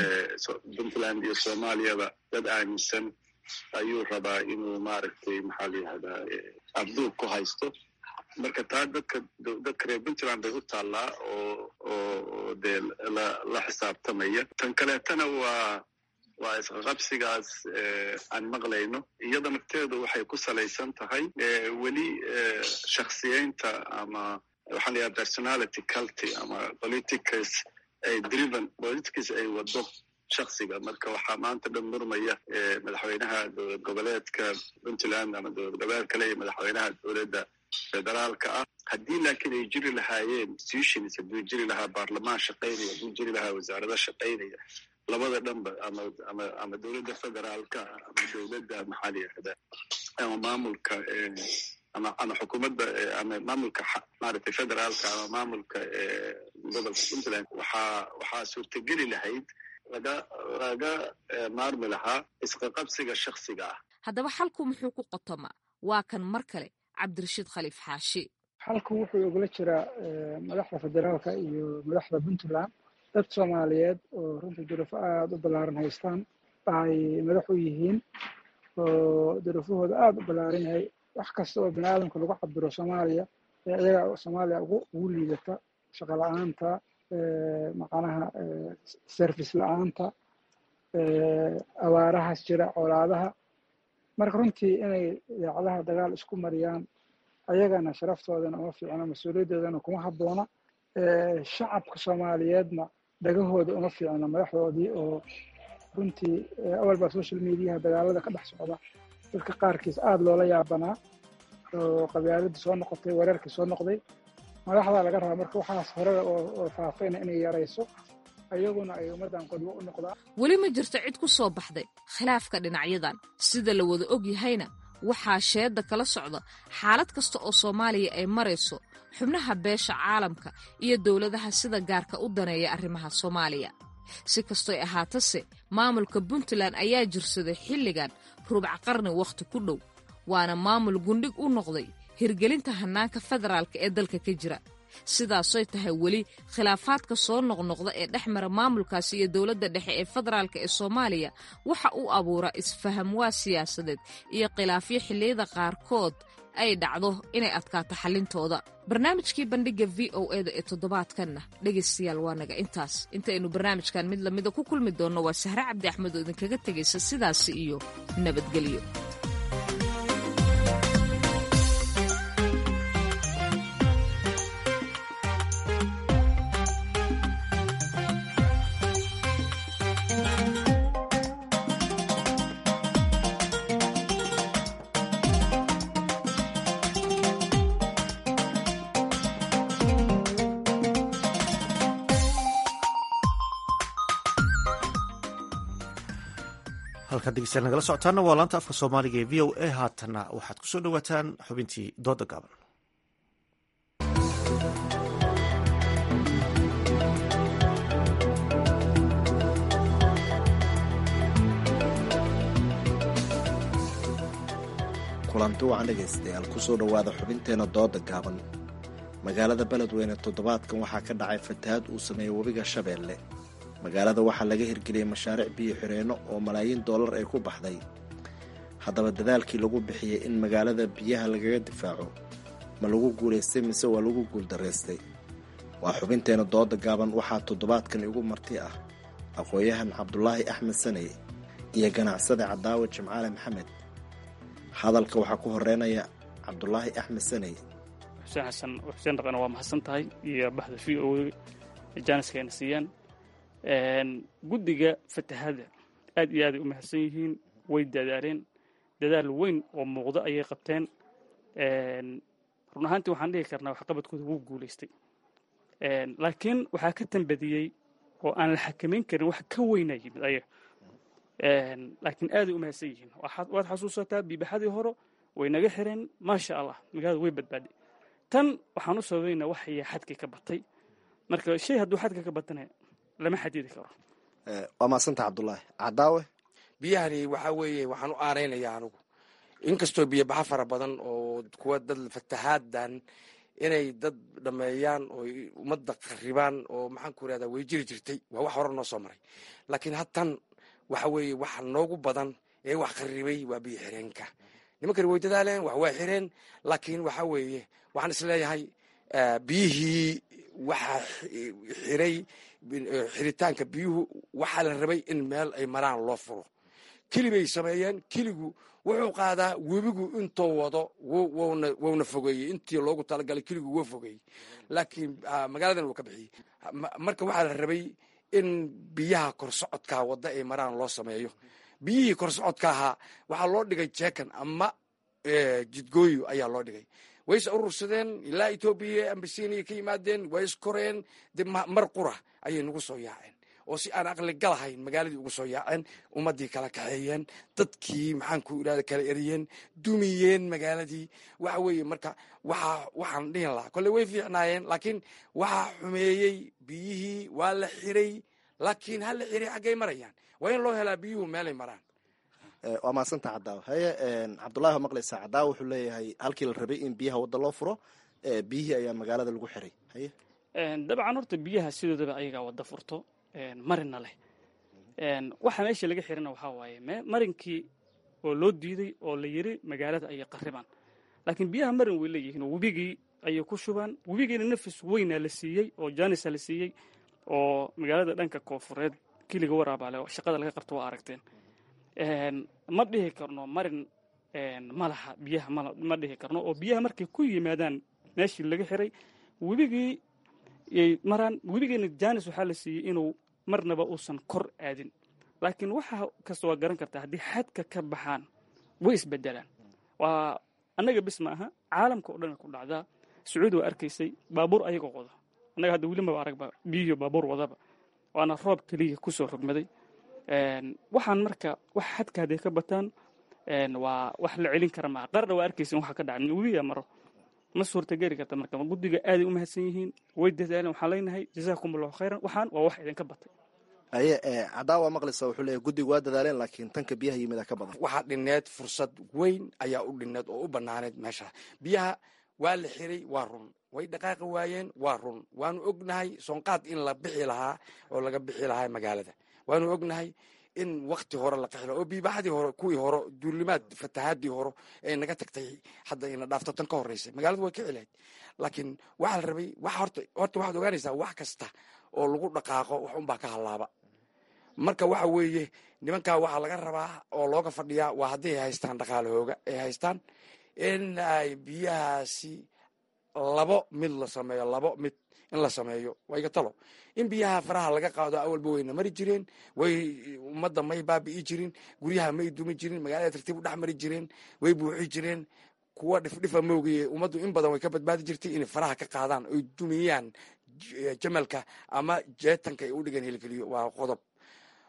puntland iyo soomaaliyaba dad aaminsan ayuu rabaa inuu maaragtay maxaa la yihahdaa abduub ku haysto marka taa dadka dadka reer puntland bay u taallaa oo oo dee la la xisaabtamaya tan kaleetana waa waa isqaqabsigaas aan maqlayno iyada nafteedu waxay ku salaysan tahay weli shaksiyeynta ama waxaa la yidhaha personality culty ama politicals ay driven politics ay wado shaksiga marka waxaa maanta dhan murmaya madaxweynaha dowlad goboleedka puntland ama dowlad goboleed kale iyo madaxweynaha dowladda federaalka ah haddii laakiin ay jiri lahaayeen institutions hadduu jiri lahaa baarlamaan shaqaynaya hadduu jiri lahaa wasaarado shaqaynaya labada dhanba ama ama ama dowladda federaalka ama dowladda maxaa la yihahdaa ama maamulka ama ama xukuumadda ama maamulka maaragtay federaalka ama maamulka gobolka puntland waxaa waxaa suurtageli lahayd laga laga maarmi lahaa isqaqabsiga shaksiga ah haddaba xalku muxuu ku qotomaa waa kan mar kale cabdirashiid khaliif xaashi xalku wuxuu ogula jiraa madaxda federaalka iyo madaxda puntland dad soomaaliyeed oo runtii duruufo aada u ballaaran haystaan ay madax u yihiin oo duruufahooda aada u ballaaran yahay wax kasta oo bini aadamka lagu cabiro soomaaliya iyaga soomaaliya ugu ugu liidata shaqo la-aanta macnaha service la-aanta abaarahaas jira colaadaha marka runtii inay idaacadaha dagaal isku mariyaan ayagana sharaftoodana uma fiicno mas-uuliyadoodana kuma habboona shacabka soomaaliyeedna dhagahooda uma fiicno madaxdoodii oo runtii awal baa social mediaha dagaalada ka dhex socda dadka qaarkiis aada loola yaabanaa oo qabyaaladii soo noqotay weerarkii soo noqday madaxdaa laga rabaa marka waxaas horeda oo faafayna inay yarayso ayaguna ay ummaddan qodwo u noqdaan weli ma jirto cid ku soo baxday khilaafka dhinacyadan sida la wada og yahayna waxaa sheedda kala socda xaalad kasta oo soomaaliya ay marayso xubnaha beesha caalamka iyo dowladaha sida gaarka u daneeya arrimaha soomaaliya si kastoy ahaatase maamulka puntland ayaa jirsaday xilligan rubac qarni wakhti ku dhow waana maamul gundhig u noqday hirgelinta hannaanka federaalka ee dalka ka jira sidaasoy tahay weli khilaafaadka soo noqnoqda ee dhex mara maamulkaasi iyo dowladda dhexe ee federaalka ee soomaaliya waxa uu abuuraa isfahamwaa siyaasadeed iyo khilaafyo xilliyada qaarkood ay dhacdo inay adkaato xallintooda barnaamijkii bandhigga v o eda ee toddobaadkanna dhegaystayaal waa naga intaas intaynu barnaamijkan mid lamida ku kulmi doonno waa sahre cabdi axmed oo idinkaga tegaysa sidaasi iyo nabadgelyo halkaad degeystayaal nagala socotaana waa laanta afka soomaaliga ee v o a haatanna waxaad kusoo dhowaataan xubintii dooda gaaban kulanti wacan dhegaystayaal kusoo dhowaada xubinteena dooda gaaban magaalada beledweyne toddobaadkan waxaa ka dhacay fatahaad uu sameeyey webiga shabeelle magaalada waxaa laga hirgeliyey mashaariic biyo xireenno oo malaayiin dollar ay ku baxday haddaba dadaalkii lagu bixiyey in magaalada biyaha lagaga difaaco ma lagu guulaystay mise waa lagu guuldaraystay waa xubinteena dooda gaaban waxaa toddobaadkan igu marti ah aqoon-yahan cabdulaahi axmed saney iyo ganacsade cadaawe jimcaale maxamed hadalka waxaa ku horeynaya cabdulaahi axmed saney xuseen xasan xuseen dhaqana waa mahadsan tahay iyo baxda v o jaaniska ayna siiyaan guddiga fatahada aad iyo aaday u mahadsan yihiin way dadaaleen dadaal weyn oo muuqdo ayay qabteen run ahaantii waxaan dhihi karnaa waxqabadkooda wuu guulaystay laakiin waxaa ka tambadiyey oo aan la xakamayn karin wax ka weyna yimid ayaga laakiin aaday u mahadsan yihiin waad xasuusataa biibaxadii hore way naga xireen maasha allah magaalada way badbaaday tan waxaan u sababaynaa waxaya xadkii ka batay marka shay hadduu xadka ka batana lama xadidi karo waa maasanta cabdulaahi cadaawe biyahani waxaa weeye waxaan u aaraynayaa anugu inkastoo biyobaxa fara badan oo kuwa dad fatahaadan inay dad dhameeyaan oo ummadda qaribaan oo maxaan ku irahdaa way jiri jirtay waa wax hore noo soo maray laakiin hadtan waxa weeye waxa noogu badan ee wax qaribay waa biyo xireenka nimankani way dadaaleen wax waa xireen laakiin waxa weeye waxaan isleeyahay biyihii waxaa xiray xiritaanka biyuhu waxaa la rabay in meel ay maraan loo furo keli bay sameeyeen keligu wuxuu qaadaa webigu intuu wado wowna fogeeyey intii loogu talagalay keligu wuu fogeeyey laakiin magaaladan wuu ka bixiyey marka waxaa la rabay in biyaha korsocodka wadda ay maraan loo sameeyo biyihii korsocodka ahaa waxaa loo dhigay jeekan ama jidgooyo ayaa loo dhigay way is urursadeen ilaa etoobiya ambasiiniya ka yimaadeen way iskoreen de mar qura ayay nagu soo yaaceen oo si aan aqli galahayn magaaladii ugu soo yaaceen ummaddii kala kaxeeyeen dadkii maxaan ku irahda kala eriyeen dumiyeen magaaladii waxa weeye marka waxa waxaan dhihin lahaa kolle way fiicnaayeen laakiin waxaa xumeeyey biyihii waa la xiray laakiin ha la xiray xaggay marayaan waa in loo helaa biyuhu meelay maraan waa maasanta cadaawe haye cabdulahi waa maqlaysaa cadaawe wuxuu leeyahay halkii la rabay in biyaha wadda loo furo biyihii ayaa magaalada lagu xiray haye dabcan horta biyaha sidoodaba ayagaa wadda furto marina leh waxa meesha laga xirina waxaa waaye marinkii oo loo diiday oo la yiri magaalada ayay qaribaan laakiin biyaha marin way leeyihiin oo webigii ayay ku shubaan webigiina nafis weynaa la siiyey oo janisa la siiyey oo magaalada dhanka koofureed kiliga waraabaale shaqada laga qabto waa aragteen ma dhihi karno marin malaha biyaha ma dhihi karno oo biyaha markay ku yimaadaan meeshii laga xiray webigii yay maraan webigiina janis waxaa la siiyey inuu marnaba uusan kor aadin laakiin waxa kasta waa garan kartaa haddii xadka ka baxaan way isbedelaan waa annaga bis ma aha caalamka oo dhan ku dhacdaa sacuudi waa arkaysay baabuur ayagoo wada annaga hadda weli maba aragba biyihiyo baabuur wadaba waana roob keliya kusoo rogmaday waxaan marka wax xadka hadday ka bataan waa wax la celin kara maaha qarna waa arkaysin waxa ka dhacay webiga maro ma suurtageli karta marka guddiga aaday u mahadsan yihiin way dadaaleen waxaan leenahay jazaakum allahu khayran waxaan waa wax idinka batay haye cadaawe waa maqlaysaa wuxuu leeyahy guddigu waa dadaaleen laakiin tanka biyaha yimida ka badan waxaa dhineed fursad weyn ayaa u dhineed oo u banaaneed meesha biyaha waa la xiray waa run way dhaqaaqi waayeen waa run waanu ognahay soonqaad in la bixi lahaa oo laga bixi lahaa magaalada waanu ognahay in wakti hore la qaxilo oo biibaxadii hore kuwii hore duulimaad fatahaadii hore ee naga tagtay hadda ina dhaafto tan ka horreysay magaaladu way ka cilayd laakiin waxaa la rabay wax horta horta waxaad ogaanaysaa wax kasta oo lagu dhaqaaqo wax unbaa ka hallaaba marka waxa weeye nimankaa waxaa laga rabaa oo looga fadhiyaa waa haddii ay haystaan dhaqaalahooga ay haystaan in ay biyahaasi labo mid la sameeyo labo mid in la sameeyo waa iga talo in biyaha faraha laga qaado awalba wayna mari jireen way ummadda may baabi'i jirin guryaha may dumi jirin magaalada tartiib u dhex mari jireen way buuxi jireen kuwa dhifdhifa moogaye ummaddu in badan way ka badbaadi jirtay inay faraha ka qaadaan oy dumiyaan jamalka ama jeetanka ay u dhigan helgeliyo waa qodob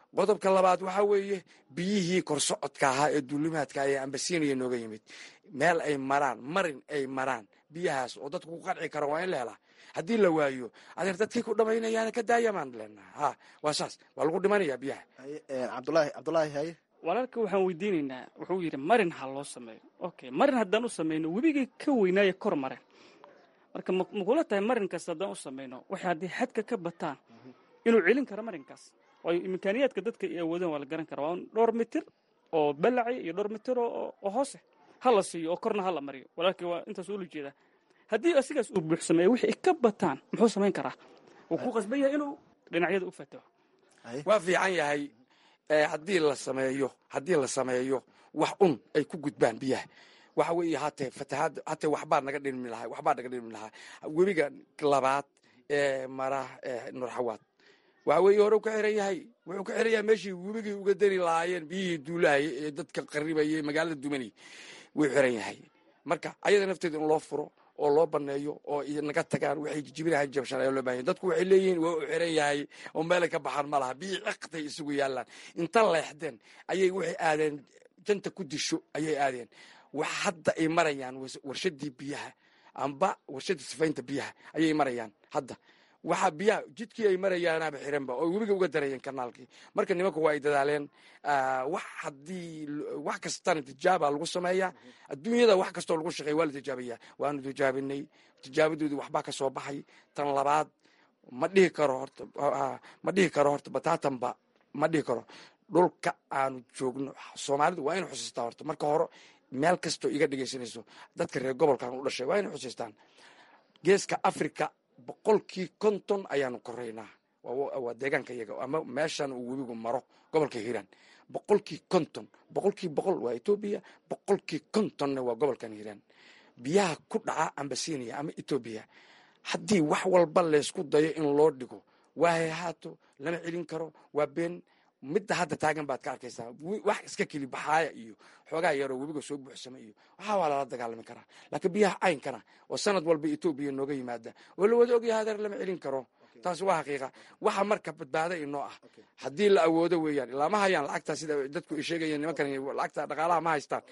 qodobka labaad waxaa weeye biyihii korsocodka ahaa ee duulimaadka ee ambasiiniya nooga yimid meel ay maraan marin ay maraan biyahaas oo dadku ku qanci kara waa in la helaa haddii la waayo adeer dadkii ku dhamaynayaana ka daayamaan leenaha ha waa saas waa lagu dhimanayaa biyaha cabdulaahi cabdulaahi haye walaalka waxaan weydiinaynaa wuxuu yidhi marin ha loo sameeyo okay marin haddaan u samayno webigii ka weynaaya kor mareen marka makula tahay marinkaas haddaan u samayno waxay haddii xadka ka bataan inuu celin karo marinkaas waayo imkaaniyaadka dadka ay awoodeen waa la garan kara waa dhowr mitir oo balaci iyo dhowr mitir oo hoose ha la siiyo oo korna ha la mariyo walaalkii waa intaas ula jeedaa haddii asigaas uu buuxsameeyo wixii ka bataan muxuu samayn karaa wuu ku qasban yahay inuu dhinacyada u fataho waa fiican yahay haddii la sameeyo haddii la sameeyo wax un ay ku gudbaan biyaha waxa weeye hatee fatahaad hatee waxbaa naga dhilmi lahaa waxbaa naga dhilmi lahaa webiga labaad ee mara nurxawaad waxa weeye hore u ka xiran yahay wuxuu ka xiran yahay meeshii webigii uga dari lahaayeen biyihii duulahaya ee dadka qaribayay magaalada dumanay wuu xiran yahay marka ayada nafteeda in loo furo oo loo baneeyo oo naga tagaan waxay jijibinahan jabshan ayaa loo bahanya dadku waxay leeyihiin waa u xiran yahay oo meelay ka baxaan ma laha biyii ciqtay isugu yaalaan inta leexdeen ayay waxay aadeen janta ku disho ayay aadeen wax hadda ay marayaan warshadii biyaha amba warshadii sifaynta biyaha ayay marayaan hadda waxa biyaha jidkii ay marayaanaaba xiranba oo webiga uga darayeen kanaalkii marka nimanku waa ay dadaaleen wax haddii wax kastana tijaaba lagu sameeyaa adduunyada wax kastoo lagu shaqeeya waa la tijaabayaa waanu tijaabinay tijaabadoodii waxbaa ka soo baxay tan labaad ma dhihi karo horta ma dhihi karo horta bataatanba ma dhihi karo dhulka aanu joogno soomaalidu waa inu xusiistaa horta marka hore meel kastoo iga dhegaysanayso dadka reer gobolkan u dhashay waa inay xusiistaan geeska africa boqolkii konton ayaanu koraynaa waa deegaanka iyaga ama meeshan uu webigu maro gobolka hiiraan boqolkii konton boqolkii boqol waa etoobiya boqolkii kontonna waa gobolkan hiiraan biyaha ku dhaca ambasinia ama etoobiya haddii wax walba laysku dayo in loo dhigo waa hayhaato lama celin karo waa been midda hadda taagan baad ka arkaysaa wax iska keli baxaaya iyo xoogaa yaroo webiga soo buuxsama iyo waxaa waa lala dagaalami karaa laakiin biyaha caynkana oo sanad walba etoobiya nooga yimaada oo la wada ogyahay hadeer lama celin karo taasi waa xaqiiqa waxa marka badbaada inoo ah haddii la awoodo weeyaan ilaa ma hayaan lacagtaa sida dadku ay sheegayeen nimankan lacagta dhaqaalaha ma haystaan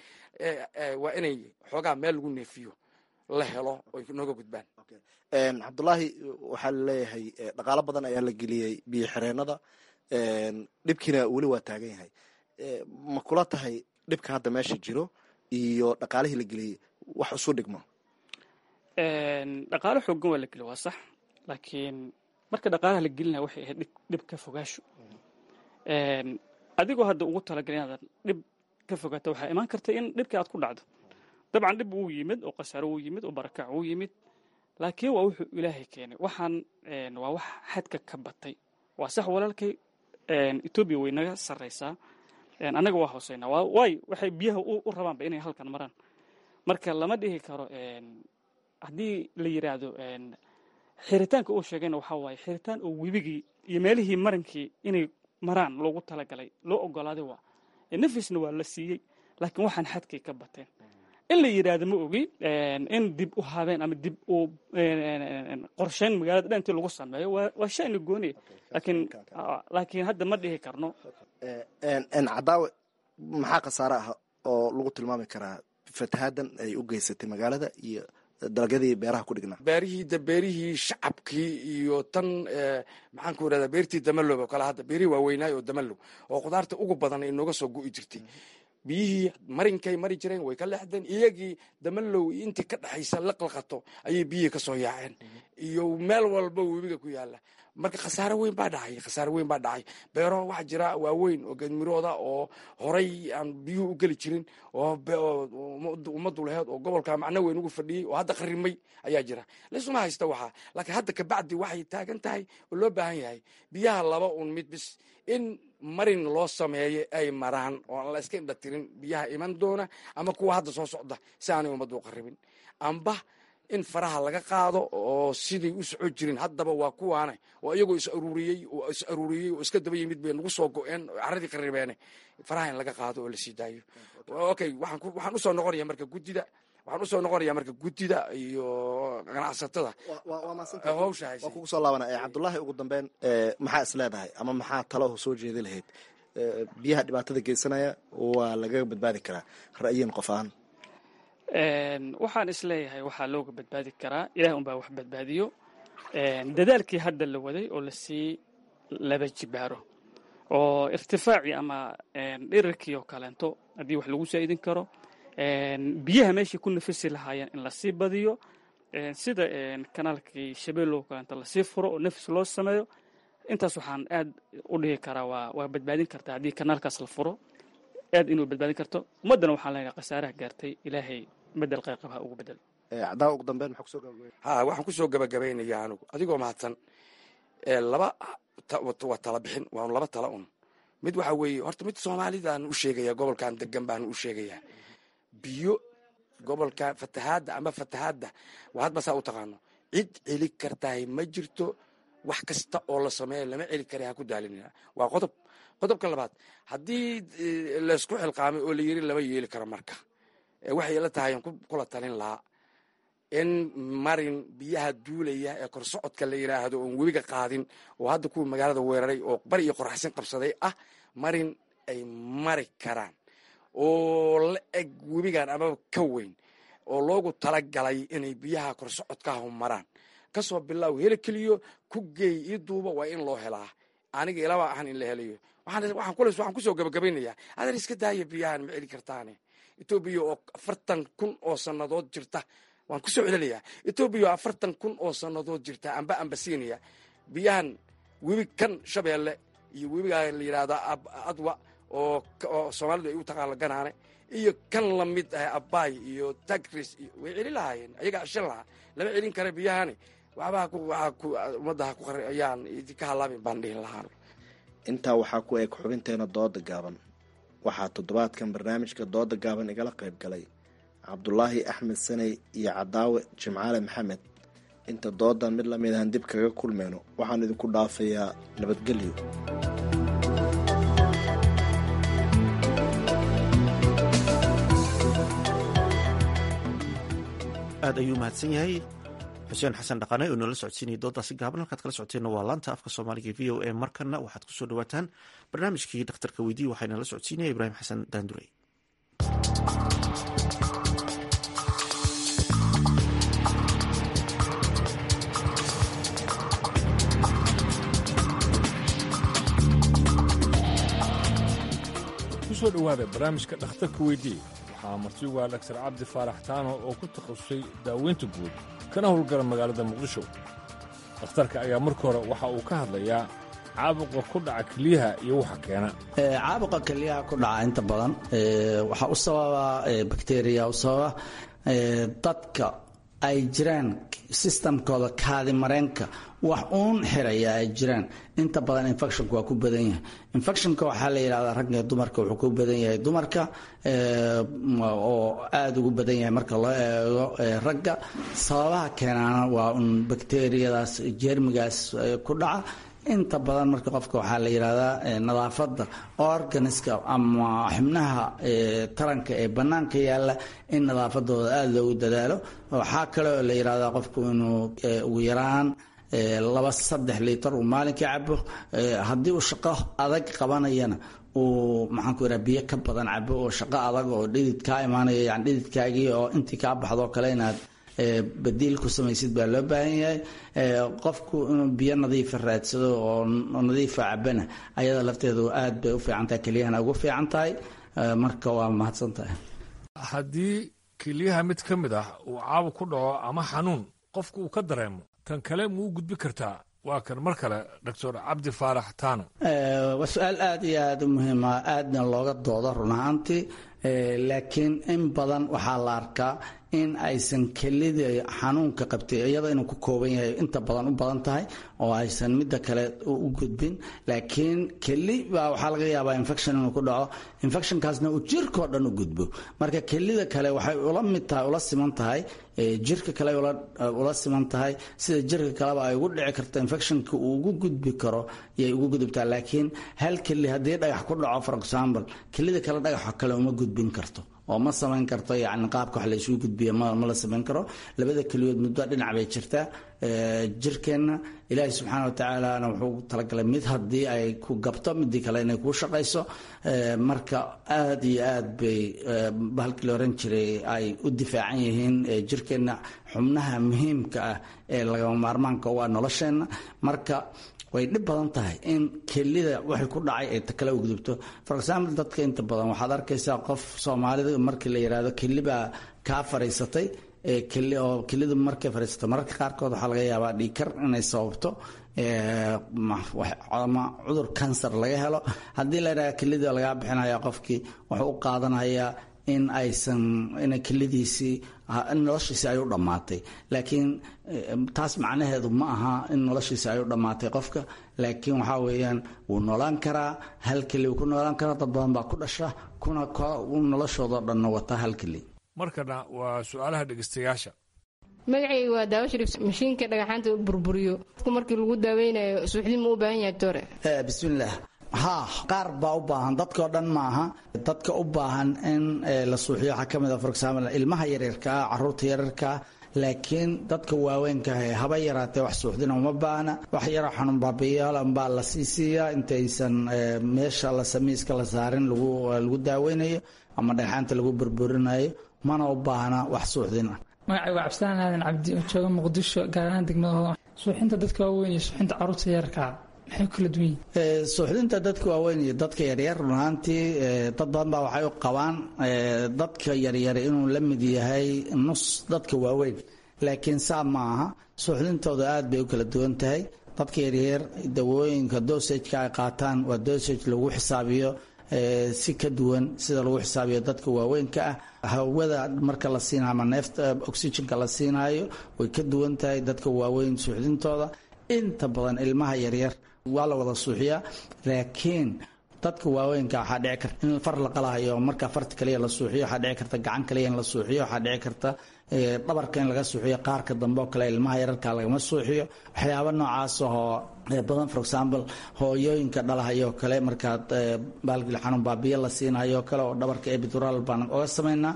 waa inay xoogaa meel lagu neefiyo la helo oy nooga gudbaan cabdulaahi waxaa laleeyahay dhaqaalo badan ayaa la geliyey biyo xireenada dhibkiina weli waa taagan yahay ma kula tahay dhibka hadda meesha jiro iyo dhaqaalihii la geliyey wax isu dhigmo dhaqaalo xoogan waa la geliy waa sax laakiin marka dhaqaalaha la gelinaya waxay ahayd dhib ka fogaasho adigoo hadda ugu talagal inaadan dhib ka fogaato waxaa imaan karta in dhibkii aad ku dhacdo dabcan dhib wuu yimid oo khasaaro wuu yimid oo barakac wuu yimid laakiin waa wuxuu ilaahay keenay waxaan waa wax xadka ka batay waa sax walaalkay etoobiya way naga sarraysaa annaga waa hooseynaa waayo waxay biyaha u rabaanba inay halkan maraan marka lama dhihi karo haddii la yidhaahdo xiritaanka uu sheegayna waxaa waaye xiritaan oo webigii iyo meelihii marankii inay maraan loogu talagalay loo ogolaaday waa nafisna waa la siiyey laakiin waxaan xadkay ka bateen in la yidhaahdo ma ogi in dib u habeen ama dib u qorsheyn magaalada dhantii lagu sameeyo waa shayna gooniya laakiin laakiin hadda ma dhihi karno cadaawe maxaa khasaare ah oo lagu tilmaami karaa fatahaaddan ay u geysatay magaalada iyo dalagyadii beeraha ku dhignaa beerihii da beerihii shacabkii iyo tan maxaan ku irahdaa beertii damalow oo kale hadda beerihii waaweynaayo oo damalow oo khudaarta ugu badan ay nooga soo go'i jirtay biyihii marinkay mari jireen way ka leexdeen iyagii damalow intii ka dhexaysa la qalqato ayay biyihii ka soo yaaceen iyo meel walba webiga ku yaala marka khasaare weyn baa dhacay khasaare weyn baa dhacay beero waxaa jira waaweyn oo geedmirooda oo horay aan biyuhu u geli jirin oo ummaddu laheed oo gobolka macno weyn ugu fadhiyey oo hadda qarimay ayaa jira laysuma haysta waxaa laakiin hadda kabacdi waxay taagan tahay oo loo baahan yahay biyaha laba un mid bis in marin loo sameeyo ay maraan oo aan la iska indhatirin biyaha iman doona ama kuwa hadda soo socda si aanay ummaddu u qaribin amba in faraha laga qaado oo siday u soco jirin haddaba waa kuwaane oo iyagoo is aruuriyey oo is aruuriyey oo iska daba yimid bay nagu soo go-een oo carradii qaribeene faraha in laga qaado oo la sii daayo okay waxaan usoo noqonaya marka guddida waxaan usoo noqonayaa marka guddida iyo ganacsatada hawsha haysa waa kugu soo laabana cabdulaahi ugu dambeyn maxaa is leedahay ama maxaa talo soo jeedi lahayd biyaha dhibaatada geysanaya waa lagaga badbaadi karaa ra'yin qof ahaan waxaan isleeyahay waxaa looga badbaadi karaa ilaah unbaa wax badbaadiyo dadaalkii hadda la waday oo lasii laba jibaaro oo irtifaacii ama dhirarkii oo kaleento haddii wax lagu saa'idin karo biyaha meeshai ku nafisi lahaayeen in lasii badiyo sida kanaalkii shabeellow kaleento lasii furo oo nafis loo sameeyo intaas waxaan aad u dhigi karaa waa waa badbaadin kartaa haddii kanaalkaas la furo aad inuu badbaadin karto ummaddana waxaan leenahay khasaaraha gaartay ilaahay bedel qayqab ha ugu bedel cadaa ugu dambeyn maxaa kusoo gabagabay ha waxaan kusoo gabagabaynaya anigu adigoo mahadsan laba waa tala bixin waa laba tala un mid waxa weeye horta mid soomaalidaan u sheegaya gobolkan degan baan u sheegayaa biyo gobolka fatahaadda ama fatahaadda waa hadba saa u taqaano cid celi kartahay ma jirto wax kasta oo la sameeya lama celi kara ha ku daalinina waa qodob qodobka labaad haddii laysku xilqaamay oo la yiri lama yeeli karo marka waxay la tahay kula talin lahaa in marin biyaha duulaya ee korsocodka la yidhaahdo oon webiga qaadin oo hadda kuwa magaalada weeraray oo bari iyo qoraxsin qabsaday ah marin ay mari karaan oo la eg webigan amaba ka weyn oo loogu talagalay inay biyaha korsocodkahu maraan kasoo bilaaw heli keliyo ku geey ii duuba waa in loo helaa aniga ilaba ahan in la helayo waxaan kusoo gabagabaynayaa adan iska daaya biyahan ma celi kartaane etoobiya oo afartan kun oo sannadood jirta waan kusoo celinayaa etoobiya oo afartan kun oo sannadood jirta amba ambasiinaya biyahan webi kan shabeelle iyo webigaa la yidhaahda adwa oo soomaalidu ay u taqaano ganaane iyo kan lamid ah abaay iyo tagris way celin lahaayeen ayagaa shan lahaa lama celin kara biyahani waxbaa ummadda ayaan idinka halaabin baan dhihin lahaan intaa waxaa ku eg xubinteena dooda gaaban waxaa toddobaadkan barnaamijka dooda gaaban igala qayb galay cabdulaahi axmed saney iyo cadaawe jimcaale maxamed inta doodan mid lamid ahan dib kaga kulmayno waxaan idinku dhaafayaa nabadgelyo aad ayuu mahadsan yahay xuseen xasan dhaqane oo noola socodsiinaya doodaasi gaaban halkaad kala socoteenna waa laanta afka soomaaliga v o a markana waxaad kusoo dhawaataan barnaamijkii dhakhtarka weydiye waxaana la socodsiinaya ibraahim xasan daandurey kusoo dhowaada barnaamijka dhakhtarka weydiye waxaa martigu ah dhaktar cabdi faarax taano oo ku takhasusay daaweynta guud kana howlgala magaalada muqdisho dhakhtarka ayaa marka hore waxa uu ka hadlayaa caabuqa ku dhaca keliyaha iyo waxa keena caabuqa keliyaha ku dhaca inta badan waxaa u sababa bakteriya u sababa dadka ay jiraan sistamkooda kaadi mareenka wax uun xiraya ay jiraan inta badan infectionka waa ku badan yahay infectionka waxaa la yidhahdaa ragga iyo dumarka wuxuu ku badan yahay dumarka oo aada ugu badan yahay marka loo eego ragga sababaha keenaana waa un bakteriyadaas jeermigaas ku dhaca inta badan marka qofka waxaa la yidhahdaa nadaafadda organiska ama xubnaha taranka ee bannaanka yaalla in nadaafadooda aada loogu dadaalo waxaa kale oo la yidhahdaa qofku inuu ugu yaraan laba saddex liitar uu maalinkii cabo haddii uu shaqo adag qabanayana uu maxaan ku yidhaha biyo ka badan cabo oo shaqo adag oo dhidid kaa imaanaya yani dhididkaagii oo intii kaa baxdoo kale inaad badiil ku samaysid baa loo baahan yahay qofku inuu biyo nadiifa raadsado oo nadiifa cabana ayada lafteedu aad bay u fiican tahay keliyahana ugu fiican tahay marka waa mahadsan tahay haddii keliyaha mid ka mid ah uu caabuq ku dhaco ama xanuun qofku uu ka dareemo tan kale muu u gudbi kartaa waa kan mar kale doctor cabdi faarax taano waa su-aal aada iyo aada u muhiima aadna looga doodo run ahaantii laakiin in badan waxaa la arkaa in aysan kelida xanuunka qabtay iyada inuu ku kooban yahay inta badan u badan tahay oo aysan midda kale u gudbin laakiin keli baa waxaa laga yaabaa infection inuu ku dhaco infectionkaasna uu jirkao dhan u gudbo marka kelida kale waxay ula mid tahay ula siman tahay jirka kale ula siman tahay sida jirka kaleba ay ugu dhici karto infectionka uu ugu gudbi karo yay ugu gudubtaa laakiin hal keli haddii dhagax ku dhaco for example kelida kale dhagaxa kale uma gudbin karto oo ma samayn karto yani qaabka wax la isugu gudbiya ma la samayn karo labada keliyood muddo dhinac bay jirtaa jirkeenna ilaahay subxaana wa tacaalana wuxuu talagalay mid haddii ay ku gabto midii kale inay kuu shaqayso marka aada iyo aad bay bahalkii la oran jiray ay u difaacan yihiin jirkeenna xubnaha muhiimka ah ee lagama maarmaanka u ah nolosheenna marka way dhib badan tahay in kelida waxay ku dhacay ay kala ugdubto for example dadka inta badan waxaad arkaysaa qof soomaalida markii la yidhaahdo kelibaa kaa fariisatay oo kelidu markay fariisato mararka qaarkood waxaa laga yaabaa dhiikar inay sababto ama cudur kansar laga helo haddii la yidhahda kelida lagaa bixinaya qofkii wuxuu u qaadanayaa in aysan in kelidiisii noloshiisi ay u dhammaatay laakiin taas macnaheedu ma aha in noloshiisi ay u dhammaatay qofka laakiin waxaa weeyaan wuu noolaan karaa hal keli wuu ku noolaan karaa dad badan baa ku dhasha kuna noloshoodao dhanna wata hal keli markana waa su-aalaha dhegeystayaasha magacayga waa daawo shariif mashiinka dhagaxaanta burburiyo qofku markii lagu daaweynayo suuxdin ma u baahan yahay tore bismillaah haa qaar baa u baahan dadkao dhan maaha dadka u baahan in la suuxiyo waxaa ka mid a for example ilmaha yaryarkaa caruurta yaryarkaa laakiin dadka waaweynkaah haba yaraatee wax suuxdina uma baahna wax yaroo xanuun baabiyaal baa la sii siiyaa intaysan meesha la samiiska la saarin lagu daaweynayo ama dhagxaanta lagu burburinayo mana u baahna wax suuxdin ah magacay waa cabdisalaan aadan cabdi oo jooga muqdisho gaar ahaan degmada suuxinta dadka waaweyn iyo suuxinta caruurta yararkaa maxay kala duwan yihin suuxdinta dadka waaweyn iyo dadka yaryar runaantii dad badan baa waxay u qabaan dadka yaryar inuu la mid yahay nus dadka waaweyn laakiin saa ma aha suuxdintooda aad bay u kala duwan tahay dadka yaryar dawooyinka dosageka ay qaataan waa dosage lagu xisaabiyo si ka duwan sida lagu xisaabiyo dadka waaweynka ah hawada marka la siinayo ama neefta oxygenka la siinaayo way ka duwan tahay dadka waaweyn suuxdintooda inta badan ilmaha yaryar waa la wada suuxiyaa laakiin dadka waaweynka waxaa dhici karta in far la qalahayo marka farta kaliya la suuxiyo waxaa dhici karta gacan kaliya in la suuxiyo waxaa dhici karta dhabarka in laga suuxiyo qaarka dambe oo kale ilmaha yararka lagama suuxiyo waxyaaba noocaas oo badan for example hooyooyinka dhalahayoo kale markaad baalgil xanuun baabiyo la siinayo kale oo dhabarka ebidural baan oga samaynaa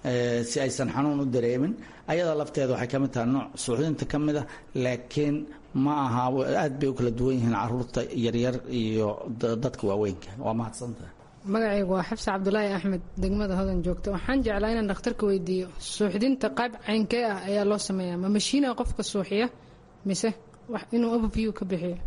si aysan xanuun u dareemin ayada lafteeda waxay ka mid tahay nooc suuxdinta ka mid ah laakiin ma aha aad bay u kala duwan yihiin caruurta yaryar iyo dadka waaweynka waa mahadsantaha magacaygu waa xabse cabdulaahi axmed degmada hodan joogta waxaan jeclaa inaan dhakhtarka weydiiyo suuxdinta qayb caynkee ah ayaa loo sameeyaa ma mashiina qofka suuxiya mise inuu overview ka bixiyo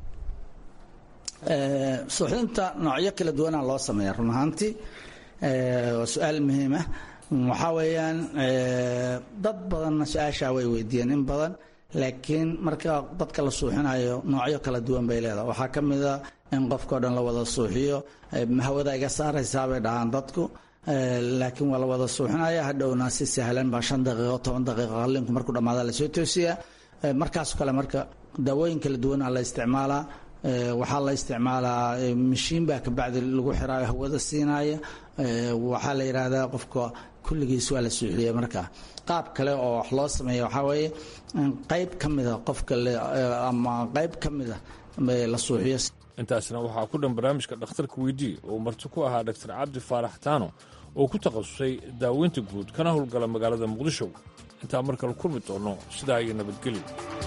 suuxdinta noocyo kala duwana loo sameeya run ahaantii waa su-aal muhiim ah waxaa weeyaan dad badanna su-aashaa way weydiiyeen in badan laakiin marka dadka la suuxinayo noocyo kala duwan bay leedahay waxaa ka mid a in qofkao dhan la wada suuxiyo hawada iga saaraysaa bay dhahaan dadku laakiin waa la wada suuxinaya hadhowna si sahlan baa shan daqiiqo toban daqiiqo qalinku markuu dhammaada lasoo toosiyaa markaasoo kale marka daawooyin kala duwana la isticmaalaa waxaa la isticmaalaa mashiin baa kabacdi lagu xiraayo hawada siinaya waxaa la yidhaahdaa qofka kulligiis waa la suuxiyey markaa qaab kale oo wax loo sameeya waxaa weeye qayb ka mida qofka ama qayb ka mida la suuxiyo intaasna waxaa ku dhan barnaamijka dhakhtarka weydii oo marti ku ahaa dhaktar cabdi faarax taano oo ku takhasusay daaweynta guud kana howlgala magaalada muqdisho intaa mar kale kulmi doonno sidaa iyo nabadgelyo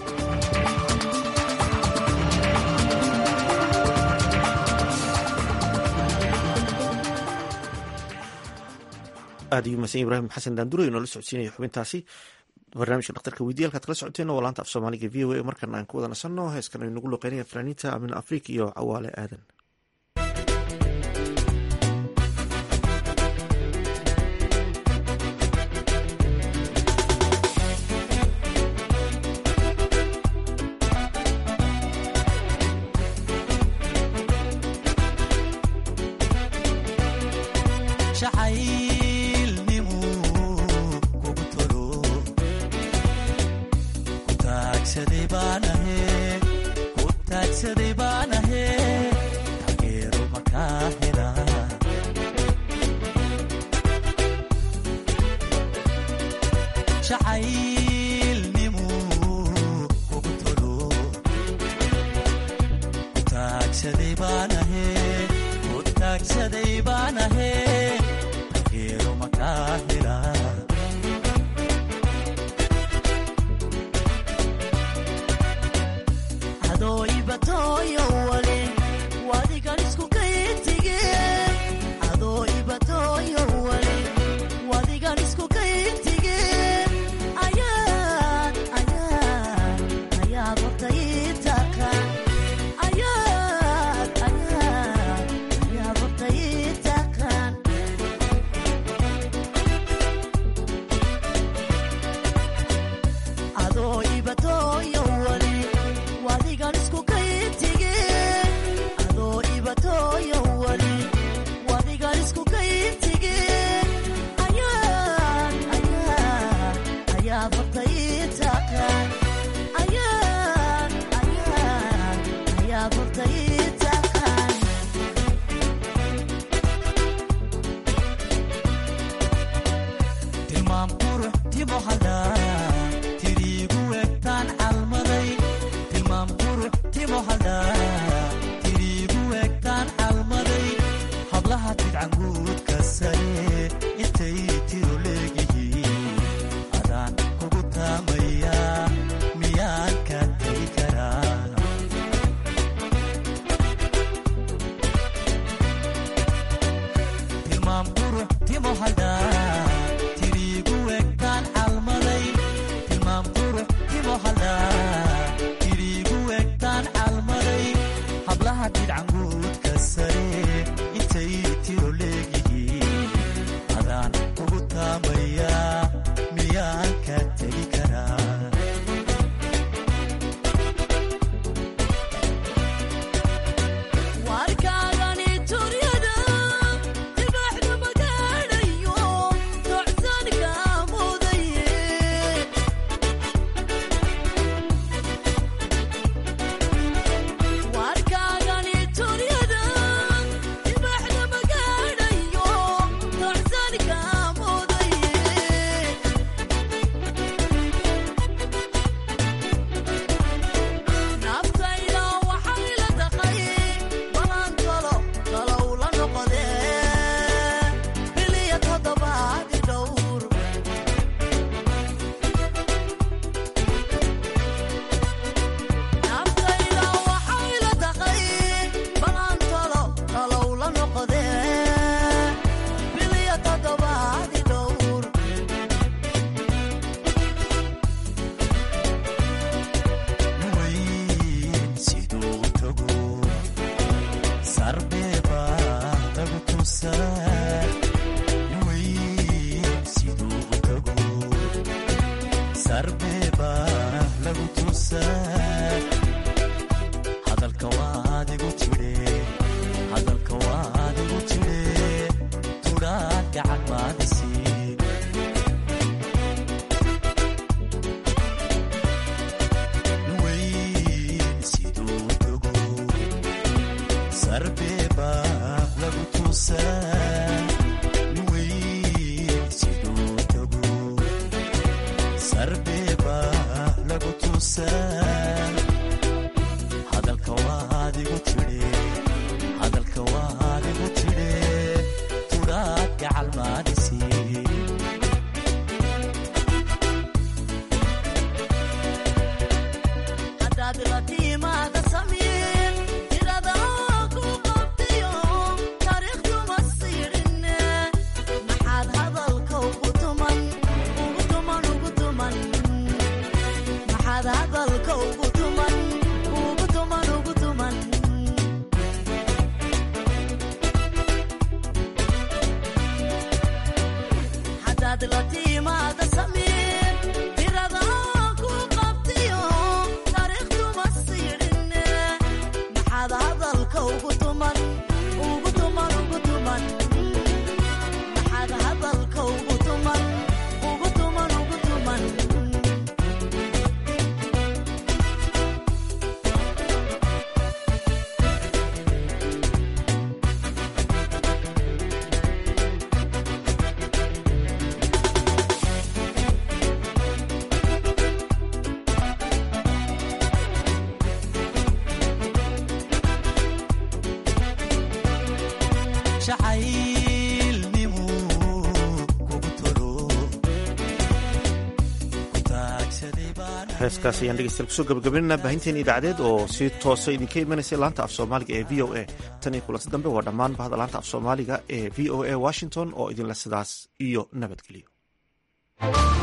aad iyo mahadsan ibraahim xasan daandurey noola socodsiinaya xubintaasi barnaamijka dhakhtarka weydiya halkaad kala socoteen waa laanta af soomaaliga v o a markana aan ku wada nasanno heeskan ay nagu luqeynaya fanaaniinta amin afriik iyo cawaale aadan taagsaday baan ahe timo hadhaa tiriigu egtaan calmaday tilmaam qurux timo hadhaa tiriigu egtaan calmaday hablaha dhidcanguudka sare intay tiro leegihiin adaan ugu taamayaa miyaan ka tegi karaa warkaagani turyada dibaxda magaadhayo docsanka mudaye warkaagani turyada dibaxda magaadhayo docsanka mudaye naftayda waxay la taqay balan talo talow la noqodee biliya toddobaadi dhowr naftayda waxay la taqay balan talo talow la noqodee biliya toddobaadi dhowr siduu tago sarbeeba lagu tusaa weyn siduu tago sarbeeba lagu tusaa hadalka waadigu jire hadalka waadigu jire tudhaa gacan maadisi siduu tago sarbeeba lagu tusaa weyn siduu tago sarbeeba lagu tusaa hadalka waadigu jire hadalka waadigu jire tudhaad gacal maadisi haddaad la tiimaada samiin tirada ku qabtayo taariikhduma siidhinne maxaad hadalka ugu tuman ugu tuman ugu tuman maxaad hadalka ugu tuman ugu tuman ugu tuman haddaad la tiimaada samiin tirada ku qabtayo taariikhduma siidhinne maxaad hadalka ugu tuman ugu tuman ugu tuman maxaad hadalka ugu tuman ugu tuman ugu tuman jacaylnimu kugu tolo ku taagsaday baan heeskaas ayaan dhegeystayaal kusoo gabagabaynana baahinteena idaacadeed oo si toosa idinka imanaysa laanta af soomaaliga ee v o a tan iyo kulanti dambe waa dhammaan bahda laanta af soomaaliga ee v o a washington oo idinle sidaas iyo nabadgelyo